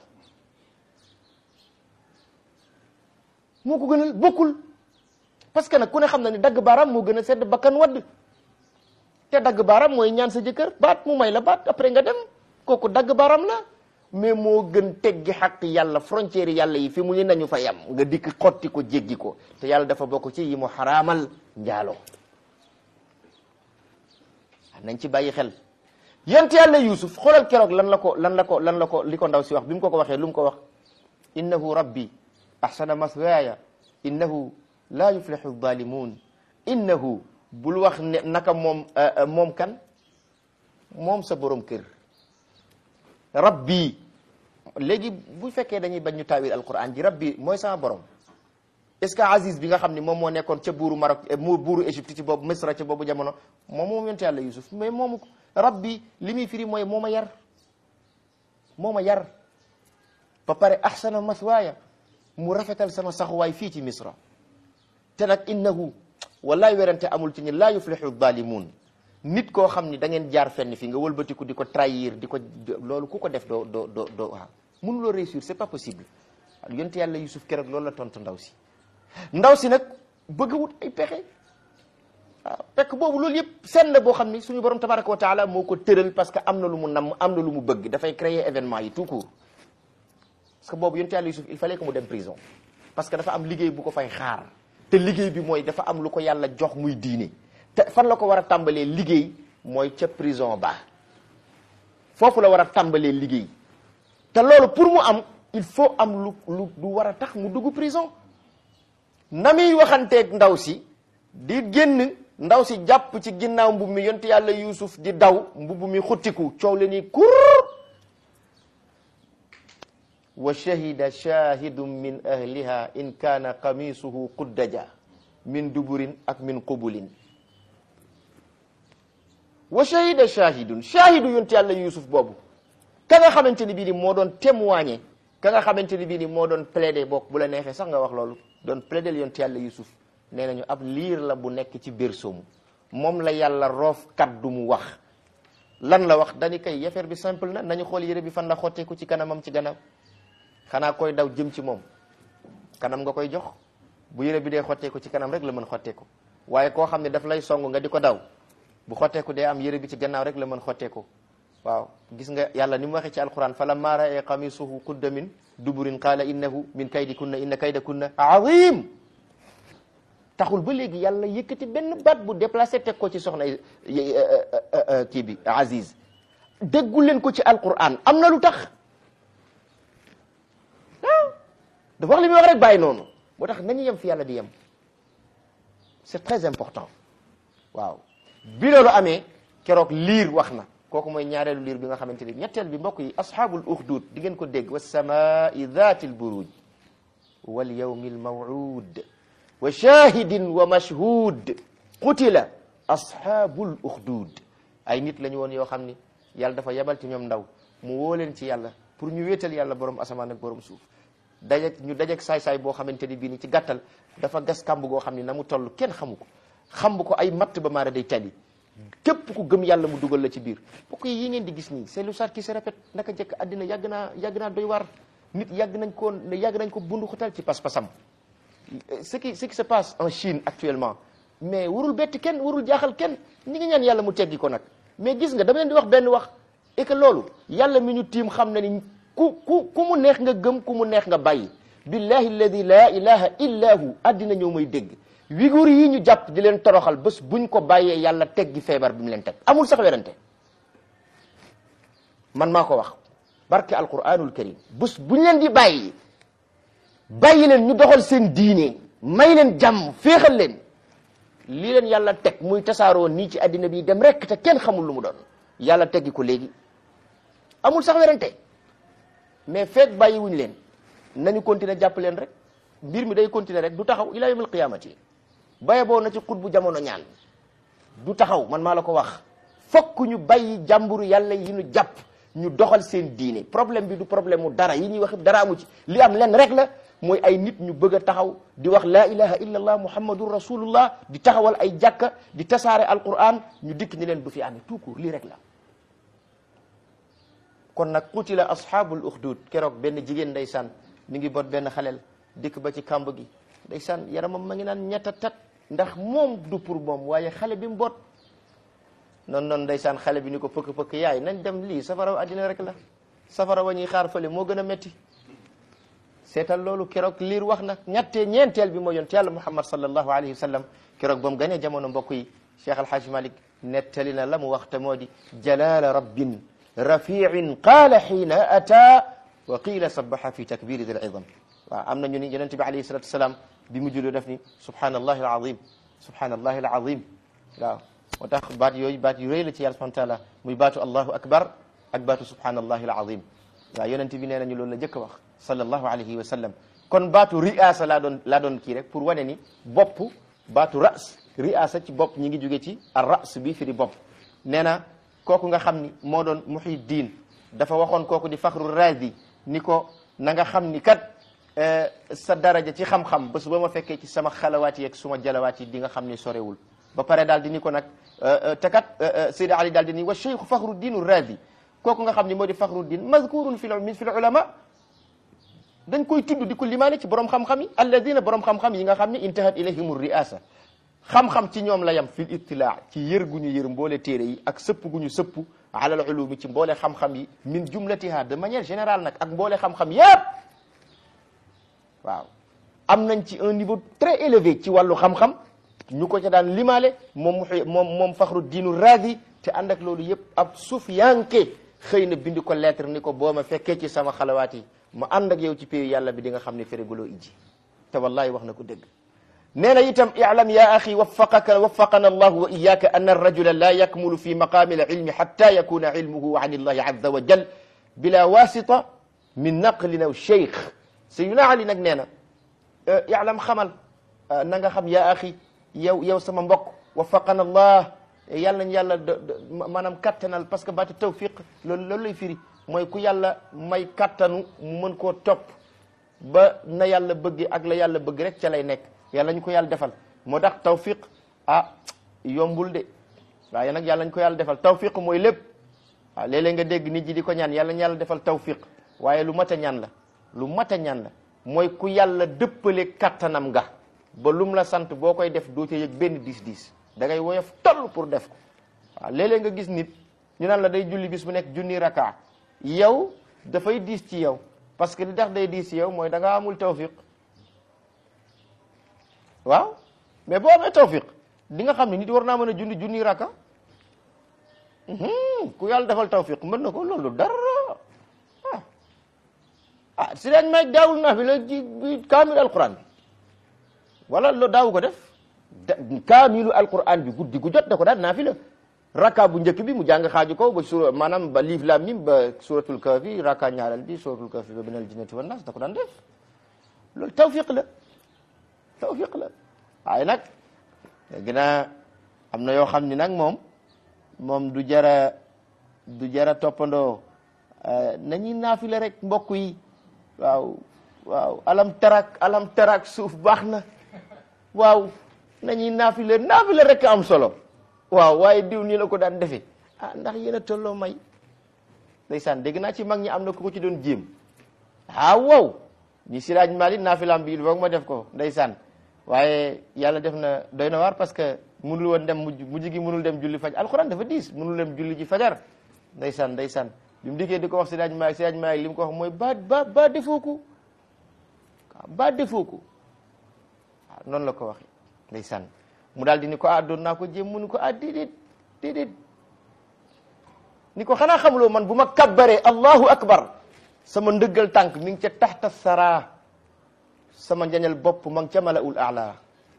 moo ko gënal bokkul parce que nag ku ne xam na ni dagg baaraam moo gën a sedd bakkan wadd te dagg baaraam mooy ñaan sa jëkkër baat mu may la baat après nga dem kooku dagg baaraam la mais moo gën teggi xaq yàlla frontière yàlla yi fi mu ni nañu fa yam nga dikk xotti ko jéggi ko te yàlla dafa bokk ci yi mu xaraamal njaaloo nañ ci bàyyi xel yent yàlla yusuf xoolal keroog lan la ko lan la ko lan la ko li ko ndaw si wax bi mu ko ko waxee lu mu ko wax innahu rabbi ahsana maswaaya innahu laa yuflixu zalimun innahu bul wax ne naka moom moom kan moom sa borom kër rabbi léegi bu fekkee dañuy bañ ñu taawil alquran ji rabbi mooy sama borom est-ce que Aziz bi nga xam ne moom moo nekkoon ca buuru Maroc mu buuru Égypte ci boobu Misra ca boobu jamono moom moom yonte yàlla Yusuf mais moomu ko rabbi li muy firi mooy moo ma yar moo ma yar ba pare ahsana maswaaya mu rafetal sama saxuwaay fii ci Misra te nag innahu wallaay werante amul ci ni laa yuflixu zalimun nit koo xam ni da ngeen jaar fenn fi nga wëlbatiku di ko trahir di ko loolu ku ko def doo doo doo doo waaw mënuloo réussir c'est pas possible yonte yàlla Yusuf keroog loolu la tontu ndaw si ndaw si nag bëgg wut ay pexe waaw fekk boobu loolu yëpp seen la boo xam ni suñu borom tabaraka wa taala moo ko tëral parce que am na lu mu namm am na lu mu bëgg dafay créer événement yi tout court parce que boobu yonte yàlla Yusuf il fallait que mu dem prison parce que dafa am liggéey bu ko fay xaar te liggéey bi mooy dafa am lu ko yàlla jox muy diine te fan la ko war a tàmbalee liggéey mooy ca prison ba foofu la war a tàmbalee liggéey te loolu pour mu am il faut am lu lu lu war a tax mu dugg prison na muy waxanteeg ndaw si di génn ndaw si jàpp ci ginnaaw mbubb mi yonte yàlla yuusuf di daw mbubb mi xuttiku coow le ni kur wa shahida shahidun min ahliha in kaana qamisuhu quddaja min duburin ak min qubulin wa shahida shahidun shahidu yonte yàlla yuusuf boobu ka nga xamante ni bii ni moo doon témoigner ka nga xamante ni bii ni moo doon plaider bokk bu la neexee sax nga wax loolu doon plaider yonte yàlla yusuf nee nañu ab liir la bu nekk ci berceau mu moom la yàlla roof kaddu mu wax lan la wax dañu kay affaire bi simple na nañu xool yére bi fan la xotteeku ci kanamam ci gannaaw xanaa koy daw jëm ci moom kanam nga koy jox bu yére bi dee xotteeku ci kanam rek la mën xotteeku waaye koo xam ne daf lay song nga di ko daw bu xotteeku dee am yére bi ci gannaaw rek la mën xotteeku waaw gis nga yàlla ni mu waxee ci alquran fa lamma ra'a qamisuhu qudda min duburin qaala innahu min kaydikunna inna kaydakunna azim taxul ba léegi yàlla yëkkati benn baat bu déplacé teg ko ci soxna kii bi Aziz déggu leen ko ci alquran am na lu tax ah dafa wax li muy wax rek bàyyi noonu moo tax nañu yem fi yàlla di yem c'est très important waaw bi loolu amee keroog liir wax na kooku mooy ñaareelu liir bi nga xamante ni ñetteel bi mbokk yi asxaabul uxdud di ngeen ko dégg wa samaai dhati lburuj wal yawmi almawud wa shahidin wa mashhud qutila asxaabul uxdud ay nit la ñu woon yoo xam ni yàlla dafa yebal ci ñoom ndaw mu woo leen ci yàlla pour ñu wéetal yàlla borom asamaan ak borom suuf dajeg ñu dajeg saay-saay boo xamante ni bii ni ci gàttal dafa gas kàmb goo xam ni na mu toll kenn xamu ko xamb ko ay matt ba maara day tali képp ku gëm yàlla mu dugal la ci biir bokk yi yi ngeen di gis nii c'est l'histoire qui se répète naka jëkk àddina yàgg naa yàgg naa doy waar nit yàgg nañ ko yàgg nañ ko bundu xutal ci pas-pasam ce qui ce qui se passe en Chine actuellement mais warul bett kenn warul jaaxal kenn ñi ngi ñaan yàlla mu teggi ko nag mais gis nga dama leen di wax benn wax et que loolu yàlla mi ñu tiim xam na ni ku ku ku mu neex nga gëm ku mu neex nga bàyyi billahi alladi la ilaha illa hu àddina ñëw may dégg wigur yi ñu jàpp di leen toroxal bés buñ ko bàyyee yàlla teggi feebar bi mu leen teg amul sax werante man maa ko wax barke alquranul karim bés buñ leen di bàyyi bàyyi leen ñu doxal seen diine may leen jàmm féexal leen lii leen yàlla teg muy tasaaroo nii ci àddina bi dem rek te kenn xamul lu mu doon yàlla teggi ko léegi amul sax werante mais feeg bàyyi wuñ leen nañu continuer jàpp leen rek mbir mi day continuer rek du taxaw ila yawmil qiyamati baye boo na ci xut bu jamono ñaan du taxaw man maa la ko wax fokk ñu bàyyi jàmburu yàlla yi ñu jàpp ñu doxal seen diine problème bi du problème mu dara yi ñuy wax dara amu ci li am len rek la mooy ay nit ñu bëgg a taxaw di wax la ilaha illa allah muhammadun rasulullah di taxawal ay jàkka di tasaare alquran ñu dikk ni leen du fi amee tout court lii rek la kon nag qutila ashabul ukhdud keroog benn jigéen ndeysaan mi ngi bot benn xaleel dikk ba ci kàmb gi ndeysaan yaramam ma ngi naan ñetta tat ndax moom du pour moom waaye xale bi mu boot noonu noonu ndeysaan xale bi ni ko pëkk pëkk yaay nañ dem lii safara wa àddina rek la safara wa ñuy xaar fële moo gën a metti seetal loolu keroog liir wax na ñettee ñeenteel bi moo yonent yàlla muhammad sallallahu alayhi wa sallam keroog ba mu ganee jamono mbokk yi cheikh alhaj malik nettali na la mu wax te moo di jalala rabbin rafiin qaala xiina ata wa qiila sabaxa fi takbiri dil idam waaw am na ñu ni yonente bi alayhi salatu wasalaam bi mu julli def ni subhanallahi alazim subhanallahi alazim waaw moo tax baat yooyu baat yu rëy la ci yàlla subhanahu wa taala muy baatu allahu akbar ak baatu subhanallahi alazim waaw yonente bi nee nañu loolu la jëkk a wax sallallahu alayhi wa sallam kon baatu riasa laa doon laa doon kii rek pour wane ni bopp baatu ras riasa ci bopp ñi ngi jóge ci ar ras bi fi di bopp nee na kooku nga xam ni moo doon muhiddin dafa waxoon kooku di faxru razi ni ko na nga xam ni kat sa daraja ci xam-xam bés ba ma fekkee ci sama xalawaat yi ak suma jalawaat yi di nga xam ni sorewul ba pare daal di ni ko nag te kat Seydi Ali daal di ni wa cheikhu faxruddin razi kooku nga xam ni moo di faxruddin mazkurun fi fi ulama dañ koy tudd di ko limaane ci borom xam-xam yi alladina borom xam-xam yi nga xam ni intahat ilayhim riasa xam-xam ci ñoom la yam fil ittilaa ci yër gu ñu yër mboole téere yi ak sëpp gu ñu sëpp alal ulumi ci mboole xam-xam yi min jumlatiha de manière générale nag ak mboole xam-xam yépp waaw am nañ ci un niveau très élevé ci wàllu xam-xam ñu ko ca daan limaale moom mu moom moom faxru diinu raadi te ànd ak loolu yëpp ab sufiyanke xëy na bind ko lettre ni ko boo ma fekkee ci sama xalawaat yi ma ànd ak yow ci péyu yàlla bi di nga xam ne féréguloo ijji te wallahi wax na ko dëgg nee na itam i'lam ya axi waffaqaka waffaqana allahu wa iyaka an arrajula la yakmulu fi maqami alilmi xatta yakuna ilmuhu an illahi azza wa jal bila wasita min naqlin aw cheikh sayyidina ali nag nee na i'lam xamal na nga xam ya axi yow yow sama mbokk waffaqana allah yàlla nañ yàlla maanaam kattanal parce que baati tawfiq loolu loolu lay firi mooy ku yàlla may kattanu mu mën koo topp ba na yàlla bëgg ak la yàlla bëgg rek ca lay nekk yàlla ñu ko yàlla defal moo tax tawfiq ah yombul de waaye nag yàlla ñu ko yàlla defal tawfiq mooy lépp waaw léeg-léeg nga dégg nit ji di ko ñaan yàlla ñu yàlla defal tawfiq waaye lu mat a ñaan la lu mat a ñaan la mooy ku yàlla dëppale kattanam nga ba lum la sant boo koy def doo ca yëg benn diis diis da ngay woyof toll pour def ko waaw léeg-léeg nga gis nit ñu naan la day julli bis bu nekk junni raka yow dafay diis ci yow parce que li tax day diis ci yow mooy da nga amul tawfiq waaw mais boo amee tawfiq di nga xam ne nit war naa mën a junni junni raka ku yàlla defal tawfiq mën na ko loolu dara ah ah si dañ may daawul naa fi la ji bi kaamil alquran bi wala lo daawu ko def kaamilu alquran bi guddi gu jot da ko daan naa fi la raka bu njëkk bi mu jàng xaaju ko ba sura maanaam ba liif lam mim ba suratul kahfi raka ñaareel bi suratul kahfi ba minal jinnati wan nas da ko daan def loolu tawfiq la tawfiq la waaye nag léegi naa am na yoo xam ni nag moom moom du jara du jara toppandoo nañuy naafile rek mbokk yi waaw waaw alam tarak alam tarak suuf baax na waaw nañuy naafile naafile rek am solo waaw waaye diw nii la ko daan defee ah ndax yéen a tolloo may ndeysaan dégg naa ci mag ñi am na ku ko ci doon jéem ah wow ñi siraaj mali naafilam bi il faut ma def ko ndeysaan waaye yàlla def na doy na waar parce que mënul woon dem mujj mujj gi mënul dem julli faj alxuraan dafa diis mënul dem julli ji fajar ndeysaan ndeysaan bi mu dikkee di ko wax siraaj mali siraaj mali li mu ko wax mooy ba ba ba defoo ko ba defoo ko waaw noonu la ko waxee ndeysaan mu daal di ni ko ah doon naa ko jéem mu ni ko ah déedéet déedéet ni ko xanaa xamuloo man bu ma kabbaree allahu akbar sama ndëggal tànk mi ngi ca taxta sara sama njañal bopp ma ngi ca malaul ala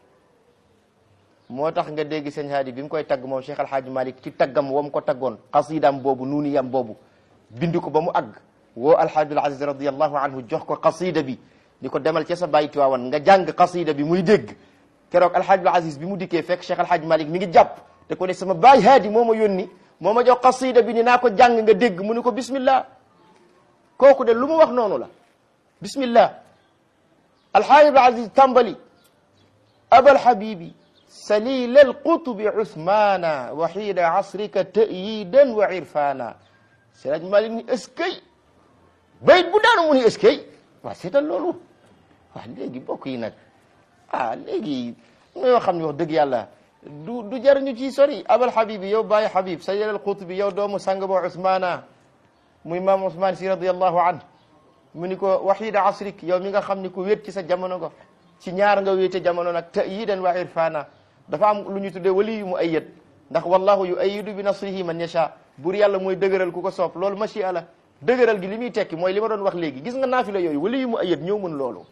moo tax nga dégg sëñ haadi bi mu koy tagg moom Cheikh Alhaaji Malik ci taggam wam ko taggoon qasidam boobu nuuniyam boobu bind ko ba mu àgg woo alhaajul aziz radiallahu anhu jox ko qasida bi ni ko demal ca sa bàyyi Tiwaawan nga jàng qasida bi muy dégg keroog alhaajul aziz bi mu dikkee fekk Cheikh Alhaaji Malik mi ngi jàpp te ko ne sama baay haadi moo ma yónni moo ma jox qasida bi ni naa ko jàng nga dégg mu ni ko bismillah kooku de lu mu wax noonu la bismillah alhaajul aziz tàmbali abal habibi salil alqutubi usmana wa xiida asrika tayidan wa irfana Seydi Malik ni eskay bayit bu daanu mu ni eskay waaw seetal loolu waaw léegi bokk yi nag ah léegi ñoo xam ne wax dëgg yàlla du du jariñu ci sori abal habibi yow bàyyi habib salil alqutubi yow doomu sang ba usmana muy maam usman si radiallahu an mu ni ko wa xiida asrik yow mi nga xam ni ku wéet ci sa jamono nga ci ñaar nga wéete jamono nag tayidan wa irfana dafa am lu ñu tuddee wali yu mu ayyad ndax wallahu yu ayidu bi nasrihi man yasha buur yàlla mooy dëgëral ku ko soob loolu machia la dëgëral gi li muy tekki mooy li ma doon wax léegi gis nga naafila yooyu wali yu mu ayyad ñëw mën loolu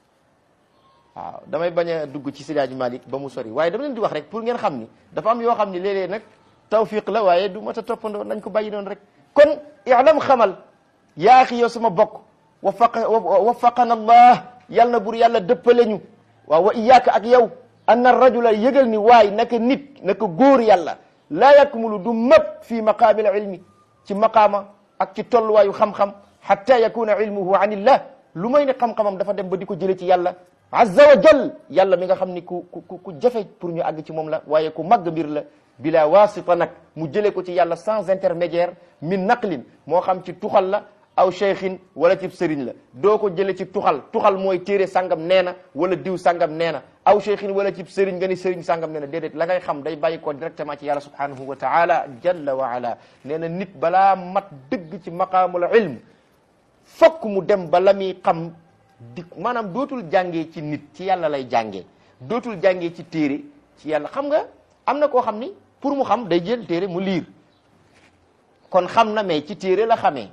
waaw damay bañ a dugg ci Seydi Malik ba mu sori waaye dama leen di wax rek pour ngeen xam ni dafa am yoo xam ni léeg-léeg nag tawfiq la waaye du mat a toppandoo nañ ko bàyyi noonu rek kon i'lam xamal yaa xi yow sama bokk wafaqa wafaqana allah yàlla na buur yàlla dëppale ñu waaw wa iyaaka ak yow anna rajula yëgal ni waay naka nit naka góor yàlla laa yakmulu du mëpp fii maqaamil ilmi ci maqaama ak ci tolluwaayu xam-xam xatta yakuna ilmuhu an illah lu may ne xam-xamam dafa dem ba di ko jële ci yàlla azza wa jal yàlla mi nga xam ni ku ku ku jafe pour ñu àgg ci moom la waaye ku màgg mbir la bila wasita nag mu jële ko ci yàlla sans intermédiaire min naqlin moo xam ci tuxal la aw cheikhin wala ci sëriñ la doo ko jële ci tuxal tuxal mooy téere sangam nee na wala diw sangam nee na aw cheikhin wala ci sëriñ nga ni sëriñ sangam nee na déedéet la ngay xam day bàyyi ko directement ci yàlla subhanahu wa taala jalla wa ala nee na nit balaa mat dëgg ci maqaamul ilm fokk mu dem ba la muy xam di maanaam dootul jàngee ci nit ci yàlla lay jàngee dootul jàngee ci téere ci yàlla xam nga am na koo xam ni pour mu xam day jël téere mu liir kon xam na mais ci téere la xamee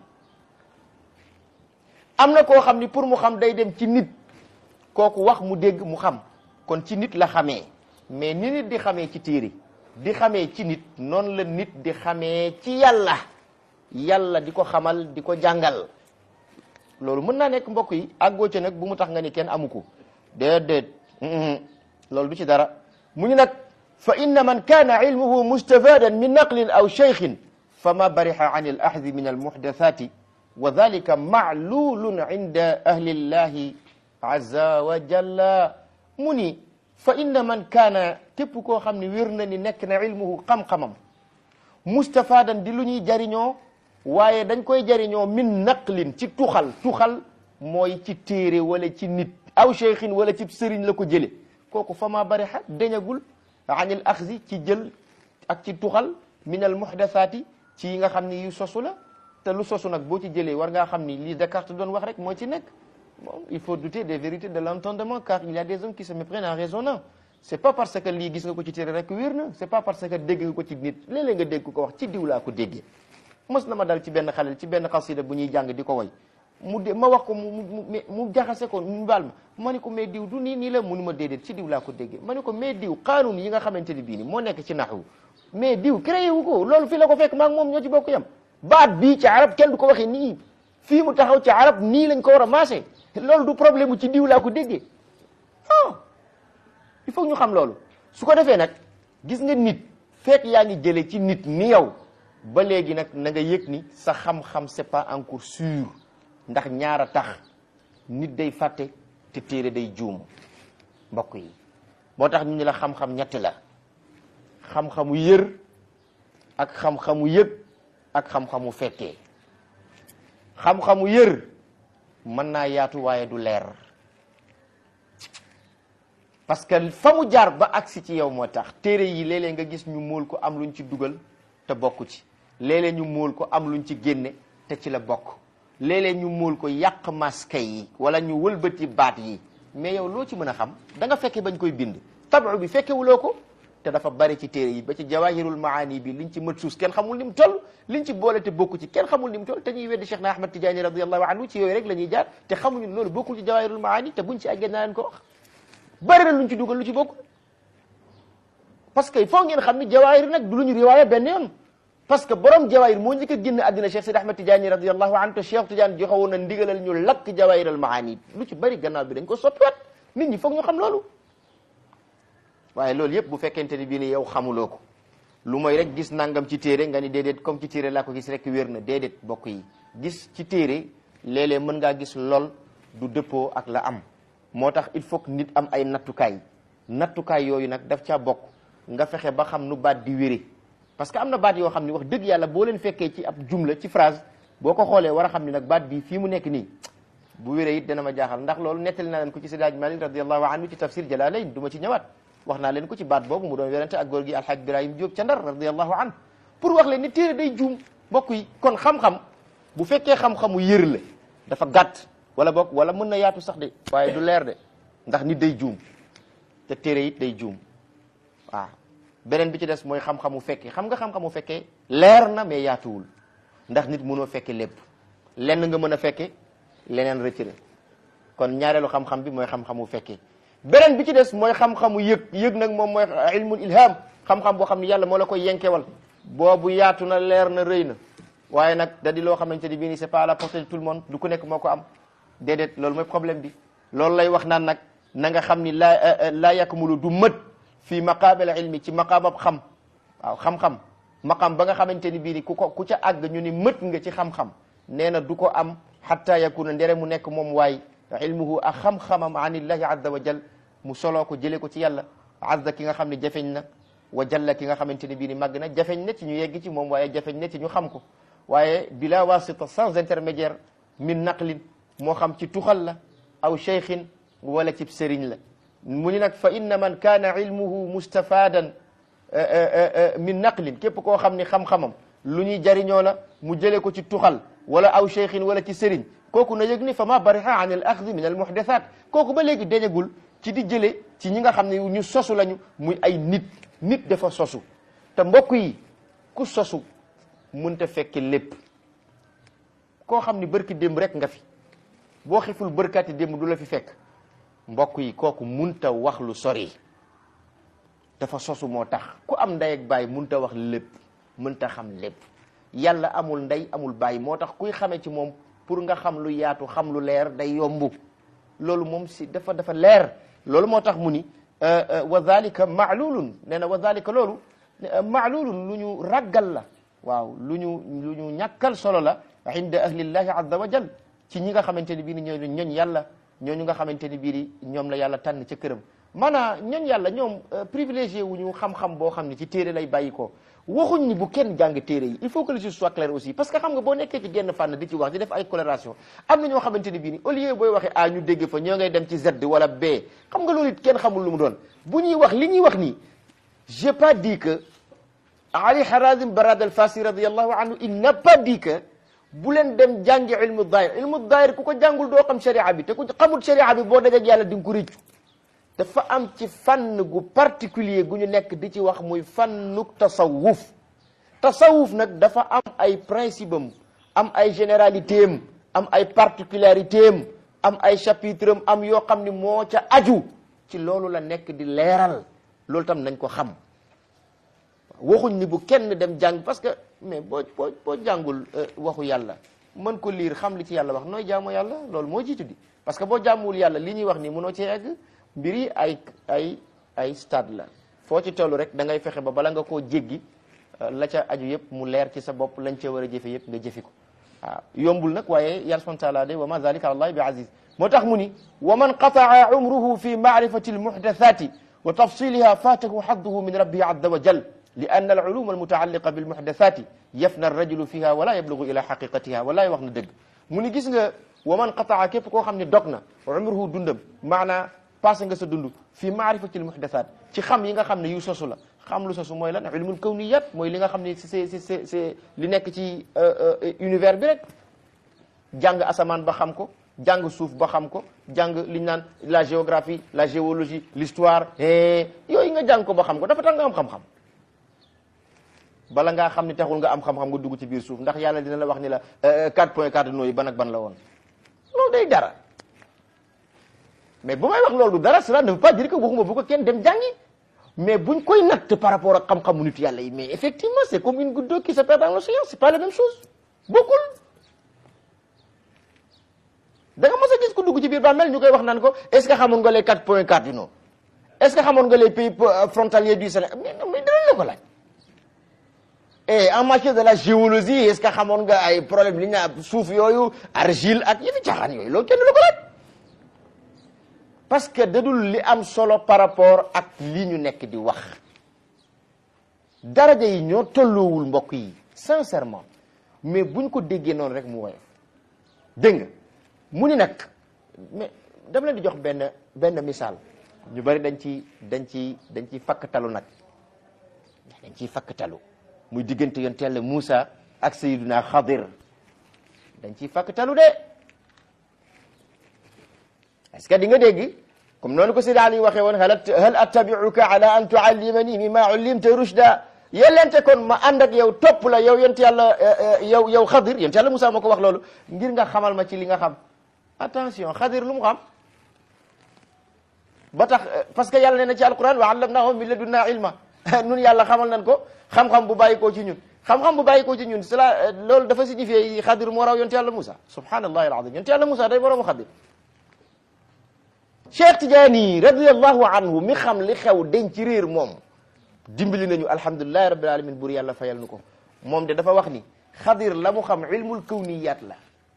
am na koo xam ni pour mu xam day dem ci nit kooku wax mu dégg mu xam kon ci nit la xamee mais ni nit di xamee ci téere di xamee ci nit noonu la nit di xamee ci yàlla yàlla di ko xamal di ko jàngal loolu mën naa nekk mbokk yi àggoo ca nag bu mu tax nga ni kenn amu ko déedéet loolu du ci dara mu ñu nag fa inna man kaana ilmuhu mustafadan min naqlin aw cheikhin fa ma bariha an al ahdi min al muhdathati wa dalika ma'lulun inda ahli llahi azza wa jalla mu ni fa inna man kaana képp koo xam ne wér na ni nekk na ilmuhu xam-xamam mustafadan di lu ñuy jariñoo waaye dañ koy jariñoo min naqlin ci tuxal tuxal mooy ci téere wala ci nit aw cheikhin wala ci sëriñ la ko jële kooku fa ma bariha dañagul anil axzi ci jël ak ci tuxal min al muhdathaati ci yi nga xam ni yu sosu la te lu sosu nag boo ci jëlee war ngaa xam ni lii Descartes doon wax rek moo ci nekk bon il faut douter des vérités de l'entendement car il y a des hommes qui se méprennent en raisonnant c'est pas parce que lii gis nga ko ci téere rek wér na c'est pas parce que dégg nga ko ci nit léeg-léeg nga dégg ko wax ci diw laa ko déggee mës na ma dal ci benn xalel ci benn xasida bu ñuy jàng di ko way mu de ma wax ko mu mu mu jaxase ko mu baal ma ma ne ko mais diw du nii nii la munu ma déedéet ci diw laa ko déggee ma ne ko mais diw qaanuun yi nga xamante ni bii ni moo nekk ci naxwu mais diw créé wu ko loolu fii la ko fekk maa ngi moom ñoo ci bokk yam baat bii ci arab kenn du ko waxee nii fii mu taxaw ci arab nii lañ ko war a maase loolu du problème mu ci diw laa ko déggee ah il faut ñu xam loolu su ko defee nag gis nga nit fekk yaa ngi jëlee ci nit ni yow ba léegi nag na nga yëg ni sa xam-xam c'est pas encore sûr ndax ñaara tax nit day fàtte te téere day juum mbokk yi moo tax ñu ni la xam-xam ñett la xam-xamu yër ak xam-xamu yëg ak xam-xamu fekkee xam-xamu yër mën naa yaatu waaye du leer parce que fa mu jaar ba agsi ci yow moo tax téere yi léeg-léeg nga gis ñu móol ko am luñ ci dugal te bokku ci léeg-léeg ñu móol ko am luñ ci génne te ci la bokk léeg-léeg ñu móol ko yàq maska yi wala ñu wëlbati baat yi mais yow loo ci mën a xam da nga fekke bañ koy bind tabu bi fekkewuloo ko te dafa bari ci téere yi ba ci jawahirul maani bi liñ ci mët suus kenn xamul ni mu toll liñ ci boole te bokku ci kenn xamul ni mu toll te ñuy weddi Cheikh na Ahmad Tidiane radiallahu anhu ci yooyu rek la ñuy jaar te xamuñu loolu bokkul ci jawahirul maani te buñ ci àggee naa leen ko wax bari na luñ ci dugal lu ci bokkul parce que il faut ngeen xam ni jawahir nag du lu ñu riwaaya benn yoon parce que borom jawahir moo njëkk a génn àddina Cheikh Sidi Ahmad Tidiane radiallahu anhu te Cheikh Tidiane joxe woon na ndigalal ñu lakk jawahiral maani lu ci bari gannaaw bi dañ ko soppiwaat nit ñi foog ñu xam loolu waaye loolu yëpp bu fekkente ni bii ni yow xamuloo ko lu mooy rek gis nangam ci téere nga ni déedéet comme ci téere laa ko gis rek wér na déedéet bokk yi gis ci téere léeg-léeg mën ngaa gis lool du dëppoo ak la am moo tax il faut que nit am ay nattukaay nattukaay yooyu nag daf caa bokk nga fexe ba xam nu baat di wére parce que am na baat yoo xam ni wax dëgg yàlla boo leen fekkee ci ab jumla ci phrase boo ko xoolee war a xam ni nag baat bii fii mu nekk nii bu wéree it dana ma jaaxal ndax loolu nettali naa leen ko ci Seydi Hadji Malick radiallahu anhu ci tafsir Jalalayn du ma ci ñëwaat wax naa leen ko ci baat boobu mu doon werante ak góor gi alxaaj Ibrahim Diop ca Ndar radiallahu anhu pour wax leen ni téere day juum mbokk yi kon xam-xam bu fekkee xam-xamu yër la dafa gàtt wala bokk wala mën na yaatu sax de waaye du leer de ndax nit day juum te téere it day juum waaw beneen bi ci des mooy xam-xamu fekkee xam nga xam-xamu fekkee leer na mais yaatuwul ndax nit mënoo fekke lépp lenn nga mën a fekke leneen rëcc kon ñaareelu xam-xam bi mooy xam-xamu fekkee beneen bi ci des mooy xam-xamu yëg yëg nag moom mooy ilmul ilham xam-xam boo xam ne yàlla moo la koy yenkewal boobu yaatu na leer na rëy na waaye nag da di loo xamante ni bii nii c'est pas à la portée de tout le monde du ku nekk moo ko am déedéet loolu mooy problème bi loolu lay wax naan nag na nga xam ni laa laa yakmulu du mët fii maqaabil ilmi ci maqaamab xam waaw xam-xam maqaam ba nga xamante ni bii ni ku ko ku ca àgg ñu ni mët nga ci xam-xam nee na du ko am hatta yakuna ndere mu nekk moom waay ilmuhu ak xam-xamam an illahi azza wa jal mu soloo ko jëlee ko ci yàlla azza ki nga xam ne jafeñ na wa jalla ki nga xamante ni bii ni màgg na jafeñ na ci ñu yegg ci moom waaye jafeñ na ci ñu xam ko waaye bila wasita sans intermédiaire min naqlin moo xam ci tuxal la aw cheikhin wala ci sëriñ la mu ni nag fa inna man kaana ilmuhu mustafadan min naqlin képp koo xam ni xam-xamam lu ñuy jariñoo la mu jëlee ko ci tuxal wala aw cheikhin wala ci sëriñ kooku na yëg ni fa ma bariha an al axdi min al muhdathat kooku ba léegi dañagul ci di jële ci ñi nga xam ne ñu sosu lañu muy ay nit nit dafa sosu te mbokk yi ku sosu mënta fekki lépp koo xam ni bërki démb rek nga fi boo xiful bërkati démb du la fi fekk mbokk yi kooku munta wax lu sori dafa sosu moo tax ku am ndey ak baay munta wax lépp mënta xam lépp yàlla amul ndey amul baay moo tax kuy xamee ci moom pour nga xam lu yaatu xam lu leer day yombu loolu moom si dafa dafa leer loolu moo tax mu ni wa dhalika maalulun nee na wa dhalika loolu maalulun lu ñu raggal la waaw lu ñu lu ñu ñàkkal solo la inda ahlillahi azza wa jal ci ñi nga xamante ni bii ni ñooñu ñooñ yàlla ñooñu nga xamante ni bii ñoom la yàlla tànn ca këram maanaam ñooñ yàlla ñoom privilégié wu ñu xam-xam boo xam ne ci téere lay bàyyi ko waxuñ ni bu kenn jàng téere yi il faut que les choses soient claires aussi parce que xam nga boo nekkee ci genn fànn di ci wax di def ay coloration am na ñoo xamante ni bii ni au lieu booy waxee a ñu dégg fa ñoo ngay dem ci Z wala B xam nga loolu it kenn xamul lu mu doon bu ñuy wax li ñuy wax nii j'ai pas dit que Ali Harazim Barad al-Fasi radiyallahu anhu il n'a pas dit que bu leen dem jàngi ilmu daayir ilmu daayir ku ko jàngul doo xam sharia bi te ku xamul sharia bi boo dajeg yàlla di nga ko réccu dafa am ci fànn gu particulier gu ñu nekk di ci wax muy fànnuk tasawuf tasawuf nag dafa am ay principe am am ay généralité am am ay particularité am am ay chapitre am am yoo xam ni moo ca aju ci loolu la nekk di leeral loolu tam nañ ko xam waxuñ ni bu kenn dem jàng parce que mais boo boo boo jàngul waxu yàlla mën ko liir xam li ci yàlla wax nooy jaamu yàlla loolu moo jiitu di parce que boo jaamuwul yàlla li ñuy wax nii mënoo cee egg mbir yi ay ay ay stade la foo ci toll rek da ngay fexe ba bala nga koo jéggi la ca aju yëpp mu leer ci sa bopp lañ ca war a jëfe yëpp nga jëfi ko waaw yombul nag waaye yàlla subhanahu wa taala de wa ma zalika ala allahi bi aziz moo tax mu ni wa man qataa umruhu fi maarifati almuhdathati wa tafsiliha fatahu hadduhu min rabbihi azza wa jal li ann alulum almutaalliqa bilmuhdathati yafna arrajulu fiha wala yablugu ila xaqiqatiha walaay wax na dëgg mu ni gis nga wa man qataa képp koo xam ne dog na umruhu dundam maanaa passé nga sa dund fi maarifati almuhdathat ci xam yi nga xam ne yu sosu la xam lu sosu mooy lan ilmul kawniyat mooy li nga xam ne c'est c'est c'est li nekk ci univers bi rek jàng asamaan ba xam ko jàng suuf ba xam ko jàng li ñu naan la géographie la géologie l'histoire yooyu nga jàng ko ba xam ko dafa tax nga am xam-xam bala ngaa xam ni taxul nga am xam-xam nga dugg ci biir suuf ndax yàlla dina la wax ni la 4 point cardinaux yi ban ak ban la woon loolu day dara mais bu may wax loolu dara cela ne veut pas dire que waxuma bu ko kenn dem jàngi mais buñ koy natt par rapport ak xam-xamu nit yàlla yi mais effectivement c'est comme une goutte d'eau qui se perd dans l'océan c'est pas la même chose bokkul da nga mos a gis ku dugg ci biir ba mel ñu koy wax naan ko est-ce que xamoon nga les quatre points cardinaux est-ce que xamoon nga les pays frontaliers du Sénégal mais mais dinañ la ko laaj et en matière de la géologie est-ce que xamoon nga ay problème li ñu naan suuf yooyu argile ak yëfi caaxaan yooyu loolu kenn du la ko laaj parce que dadul li am solo par rapport ak li ñu nekk di wax daraja yi ñoo tolloowul mbokk yi sincèrement mais buñ ko déggee noonu rek mu woyof dégg nga mu ni nag mais dama leen di jox benn benn misaal ñu bari dañ ci dañ ci dañ ciy fakkatalu nag dañ ciy fakkatalu muy diggante yonent Yàlla Muusa ak Sayyiduna Xadir dañ ciy fakkatalu de est-ce que di nga dégg comme noonu ko Seydi Ali waxee woon hal hal attabi'uka ala an tu'allimani mimma 'ullimta rushda yellente kon ma ànd ak yow topp la yow yonent Yàlla yow yow Xadir yonent Yàlla Muusa moo ko wax loolu ngir nga xamal ma ci li nga xam attention Xadir lu mu xam ba tax parce que yàlla nee na ci alquran wa 'allamnahu min ladunna ilma nun yàlla xamal nañ ko xam-xam bu bàyyi koo ci ñun xam-xam bu bàyyi koo ci ñun cela loolu dafa signifié Xadir moo raw yonent Yàlla Muusa subhanallahi alazim yonent Yàlla Muusa day moroomu Xadir Cheikh Tidiane radiyallahu anhu mi xam li xew dañ ci réer moom dimbali nañu alhamdulillahi rabbil alamin bur yàlla fayal nu ko moom de dafa wax ni Xadir la mu xam ilmul kawniyat la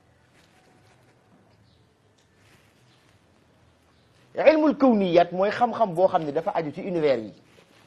ilmul kawniyat mooy xam-xam boo xam ne dafa aju ci univers yi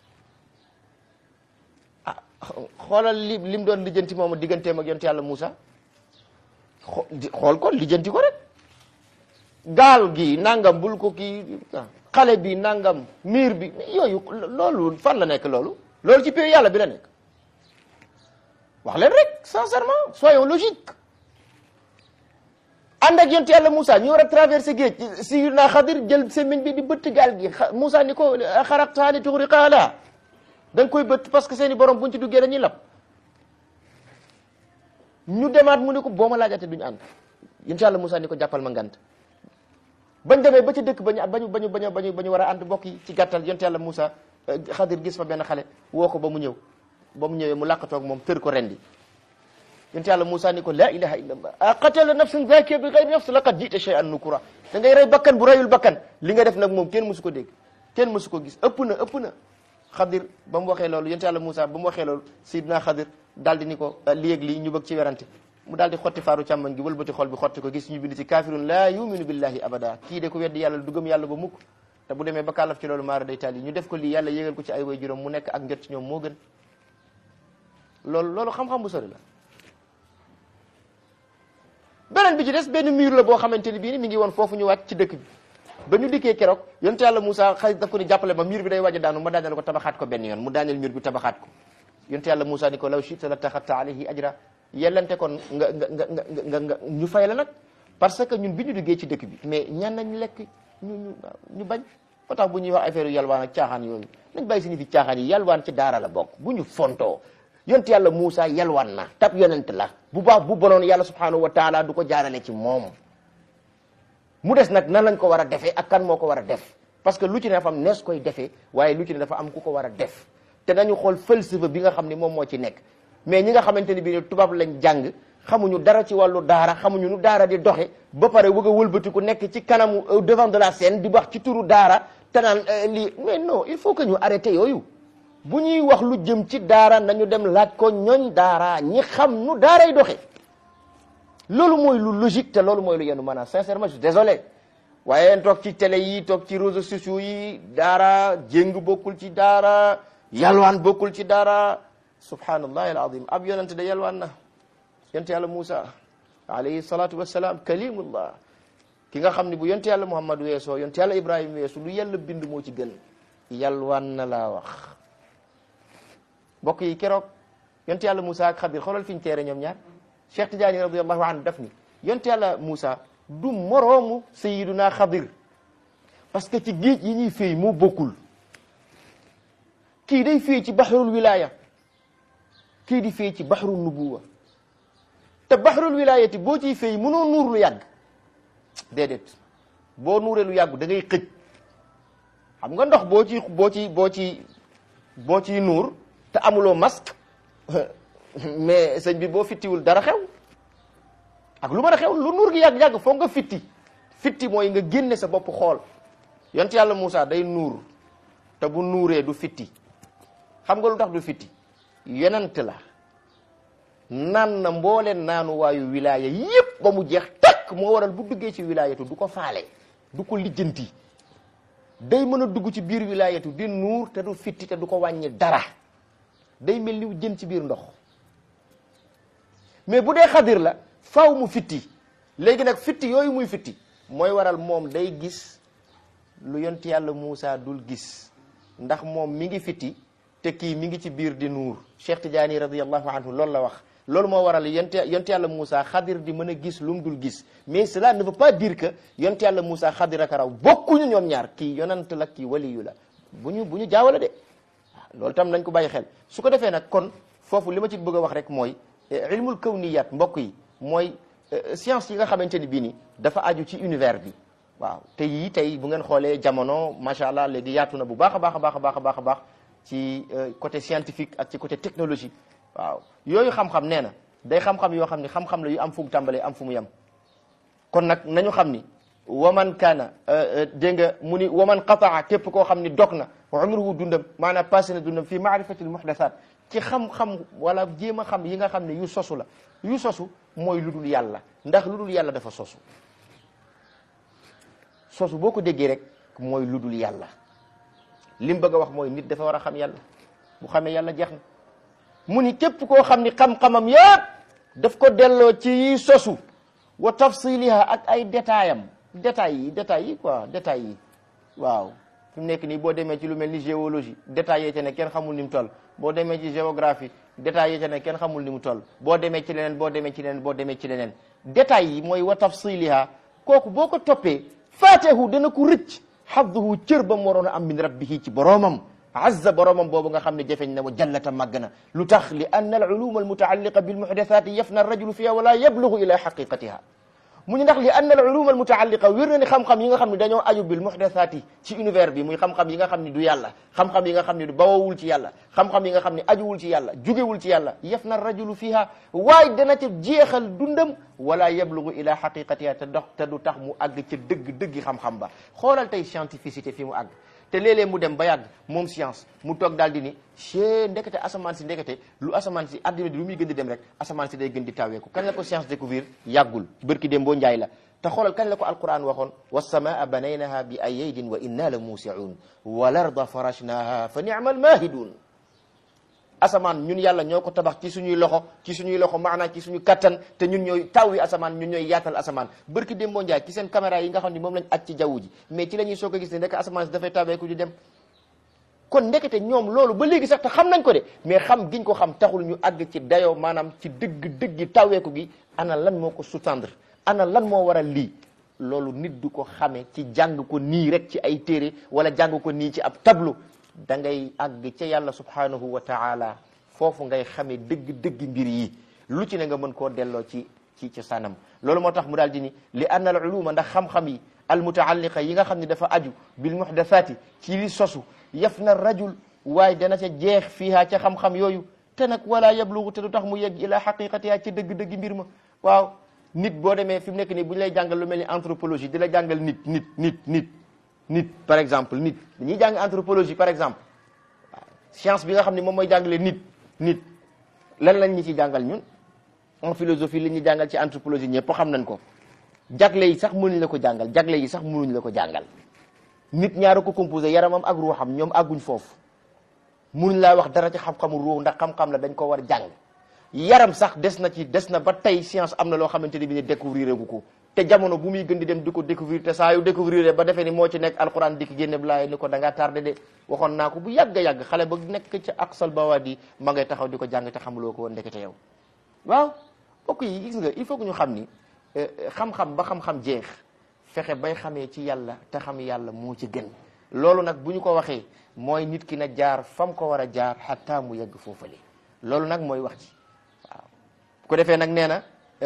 ah xoolal li lim doon lijjanti moom digganteem ak yonent yàlla Muusa xool ko lijjanti ko rek gaal gi nangam bul ko kii xale bi nangam miir bi yooyu loolu fan la nekk loolu loolu ci pays yàlla bi la nekk wax leen rek sincèrement soyons logique ànd ak yonent yàlla Moussa ñu war a traversé géej Sayyidina Xadir jël semmiñ bi di bëtt gaal gi Moussa ni ko xaraqtahaa li tughriqa lahaa da nga koy bëtt parce que seeni borom buñ ci duggee dañuy lab ñu demaat mu ne ko boo ma laajate duñu ànd yonent yàlla Moussa ni ko jàppal ma ngant bañ demee ba ci dëkk bañu bañu bañu bañu bañu ba ñu war a ànd mbokk yi ci gàttal yonent yàlla Moussa Xadir gis fa benn xale woo ko ba mu ñëw ba mu ñëwee mu làqatoog moom tër ko rendi yonent yàlla Moussa ni ko la ilaha illa allah a qatala nafsan zakiya bi ghayri nafs laqad jita shay'an nukura da ngay rey bakkan bu reyul bakkan li nga def nag moom kenn mësu ko dégg kenn mësu ko gis ëpp na ëpp na Xadir ba mu waxee loolu yonent yàlla Moussa ba mu waxee loolu Sidna Xadir daal di ni ko lii ak lii ñu bëgg ci werante mu daal di xotti faaru càmmoñ gi wëlbati xol bi xotti ko gis ñu bind ci kafirun la yuminu billahi abada kii de ko weddi yàlla du gëm yàlla ba mukk te bu demee ba kàllaf ci loolu maara day taal yi ñu def ko lii yàlla yégal ko ci ay way juróom mu nekk ak njot ci ñoom moo gën loolu loolu xam-xam bu sori la beneen bi ci des benn mur la boo xamante ni bii ni mi ngi woon foofu ñu wàcc ci dëkk bi ba ñu dikkee keroog yonent yàlla Moussa xay daf ko ni jàppale ma mur bi day waaj a daanu ma daaneel ko tabaxaat ko benn yoon mu daaneel mur bi tabaxaat ko yonent yàlla Moussa ni ko law shi'ta la taxatta alayhi ajra yellante kon nga nga nga nga nga ñu fay la nag parce que ñun bi ñu duggee ci dëkk bi mais ñan nañ lekk ñu ñu ñu bañ moo tax bu ñuy wax affaire yu yalwaan ak caaxaan yooyu nañ bàyyi suñu fi caaxaan yi yalwaan ci daara la bokk bu ñu fontoo yonent yàlla Moussa yalwaan na tab yonent la bu baax bu bonoon yàlla subhanahu wa taala du ko jaarale ci moom mu des nag nan lañ ko war a defee ak kan moo ko war a def parce que lu ci ne dafa am nees koy defee waaye lu ci ne dafa am ku ko war a def te nañu xool falsafa bi nga xam ne moom moo ci nekk mais ñi nga xamante ni bii ne tubaab lañ jàng xamuñu dara ci wàllu daara xamuñu nu daara di doxe ba pare wëgg a wëlbati ku nekk ci kanamu au devant de la scène di wax ci turu daara te naan lii mais non il faut que ñu arrêté yooyu bu ñuy wax lu jëm ci daara nañu dem laaj ko ñooñ daara ñi xam nu daaray doxe loolu mooy lu logique te loolu mooy lu yenu maanaam sincèrement je suis désolé waaye toog ci télé yi toog ci réseaux sociaux yi daara jéng bokkul ci daara yalwaan bokkul ci daara subhanallahi alazim ab yonente da yalwaan na yonte yàlla Moussa alayhi salatu wassalam kalimullah ki nga xam ne bu yonte yàlla Muhammad weesoo yonte yàlla Ibrahima weesu lu yàlla bind moo ci gën yalwaan na laa wax mbokk yi keroog yonte yàlla Moussa ak Xadir xoolal fi ñu teere ñoom ñaar Cheikh Tidiane radiallahu anhu daf ni yonte yàlla Moussa du moroomu sayiduna Xadir parce que ci géej yi ñuy féey moo bokkul kii day féey ci baxrul wilaya kii di féey ci baxrul nubuwa te baxrul wilayati boo ciy féey mënoo nuur lu yàgg déedéet boo nuuree lu yàgg da ngay xëj xam nga ndox boo ci boo ci boo ci boo ciy nuur te amuloo masque mais sëñ bi boo fittiwul dara xew ak lu mën a xew lu nuur gi yàgg-yàgg foog nga fitti fitti mooy nga génne sa bopp xool yont yàlla Moussa day nuur te bu nuuree du fitti xam nga lu tax du fitti yonent la naan na mbooleen naanu waayu wilaaya yépp ba mu jeex takk moo waral bu duggee ci wilaayatu du ko faale du ko lijjanti day mën a dugg ci biir wilaayatu di nuur te du fitti te du ko wàññi dara day mel ni jën ci biir ndox mais bu dee xadir la faw mu fitti léegi nag fitti yooyu muy fitti mooy waral moom day gis lu yont yàlla Moussa dul gis ndax moom mi ngi fitti te kii mi ngi ci biir di nuur Cheikh Tidiane radiallahu anhu loolu la wax loolu moo waral yont yont yàlla Moussa xadir di mën a gis lu mu dul gis mais cela ne veut pas dire que yont yàlla Moussa xadir ak raw bokkuñu ñoom ñaar kii yonant la kii waliyu la bu ñu bu ñu jaawale de loolu tam nañ ko bàyyi xel su ko defee nag kon foofu li ma ci bëgg a wax rek mooy ilmul kawniyat mbokk yi mooy science yi nga xamante ni bii ni dafa aju ci univers bi waaw te yii tey bu ngeen xoolee jamono macha allah léegi yaatu na bu baax a baax a baax a baax a baax a baax ci côté scientifique ak ci côté technologie waaw yooyu xam-xam nee na day xam-xam yoo xam ni xam-xam la yu am fu mu tàmbalee am fu mu yem kon nag nañu xam ni waman kaana dégg nga mu ni waman qataa képp koo xam ni dog na umruhu dundam maanaam passé na dundam fii maarifatil muhdasat ci xam-xam wala jéem a xam yi nga xam ne yu sosu la yu sosu mooy lu dul yàlla ndax lu dul yàlla dafa sosu sosu boo ko déggee rek mooy lu dul yàlla li mu bëgg a wax mooy nit dafa war a xam yàlla bu xamee yàlla jeex na mu ni képp koo xam ni xam-xamam yépp daf ko delloo ci yi sosu wa tafsiliha ak ay détails am détails yi détails yi quoi détails yi waaw fi mu nekk nii boo demee ci lu mel ni géologie détails yee ca ne kenn xamul ni mu toll boo demee ci géographie détails yi ca ne kenn xamul ni mu toll boo demee ci leneen boo demee ci leneen boo demee ci leneen détails yi mooy wa tafsiliha kooku boo ko toppee faatehu dana ko rëcc xadduhu cër ba mu waroon a am min rabbihi ci boroomam azza boroomam boobu nga xam ne jafeñ na wa jallata màgg na lu tax li anna al uluma al mutaalliqa bil muhdathati yafna rajulu fiha wala yablugu ila xaqiqatiha mu ñu ndax li anna al uluma al mutaalliqa wér na ni xam-xam yi nga xam ne dañoo aju bil muhdathati ci univers bi muy xam-xam yi nga xam ne du yàlla xam-xam yi nga xam ne du bawawul ci yàlla xam-xam yi nga xam ne ajuwul ci yàlla jugewul ci yàlla yafna rajulu fiha waaye dana ca jeexal dundam wala yablugu ila xaqiqatiha te dox te du tax mu àgg ca dëgg dëggi xam-xam ba xoolal tey scientificité fi mu àgg te léeg-léeg mu dem ba yàgg moom science mu toog daal di ni chee ndekete asamaan si ndekete lu asamaan si adduna bi lu muy gën di dem rek asamaan si day gën di taweeku kañ la ko science découvrir yàggul bërki dem boo njaay la te xoolal kañ la ko alquran waxoon wassamaa banaynaha bi ayaydin wa inna la muusiun wal arda farashnaha fa ni'mal mahidun asamaan ñun yàlla ñoo ko tabax ci suñuy loxo ci suñuy loxo maanaam ci suñu kattan te ñun ñooy taw yi asamaan ñun ñooy yaatal asamaan bërki dem boo njaay ci seen caméra yi nga xam ne moom lañ aj ci jaww ji mais ci la ñuy soog a gis ne ndek asamaan si dafay taweeku di dem kon ndekete ñoom loolu ba léegi sax te xam nañ ko de mais xam giñ ko xam taxul ñu àgg ci dayoo maanaam ci dëgg dëggi taweeku gi ana lan moo ko sous-tendre ana lan moo waral lii loolu nit du ko xamee ci jàng ko nii rek ci ay téere wala jàng ko nii ci ab tableau da ngay àgg ca yàlla subhanahu wa taala foofu ngay xamee dëgg dëgg mbir yi lu ci ne nga mën koo delloo ci ci ci sanam loolu moo tax mu daal di ni li anna al uluma ndax xam-xam yi al mutaalliqa yi nga xam ne dafa aju bil muhdathati ci li sosu yaf na rajul waaye dana ca jeex fiiha ca xam-xam yooyu te nag wala yablugu te du tax mu yegg ila xaqiqatiha ci dëgg-dëgg mbir ma waaw nit boo demee fi mu nekk nii bu ñu lay jàngal lu mel ni anthropologie di la jàngal nit nit nit nit nit par exemple nit dañuy jàng anthropologie par exemple waaw science bi nga xam ne moom mooy jàngale nit nit lan lañ ñu ci jàngal ñun en philosophie li ñuy jàngal ci anthropologie ñëpp xam nañ ko jagle yi sax mënuñ la ko jàngal jagle yi sax mënuñ la ko jàngal nit ñaara ko composé yaramam ak ruuxam ñoom àgguñ foofu mënuñ laa wax dara ci xam-xamu ruux ndax xam-xam la dañ ko war jàng yaram sax des na ci des na ba tey science am na loo xamante ni bi ne découvrir gu ko te jamono bu muy gën di dem di ko découvrir te saa yu découvrir ba defee ni moo ci nekk alquran dikk génne blaay ni ko da ngaa tardé de waxoon naa ko bu yàgg a yàgg xale ba nekk ca aqsal bawaadi ma ngay taxaw di ko jàng te xamuloo ko woon ndekete yow waaw mbokk yi gis nga il faut que ñu xam ni xam-xam ba xam-xam jeex fexe bay xamee ci yàlla te xam yàlla moo ci gën loolu nag bu ñu ko waxee mooy nit ki na jaar fam ko war a jaar xataa mu yegg foofale loolu nag mooy wax ci waaw bu ko defee nag nee na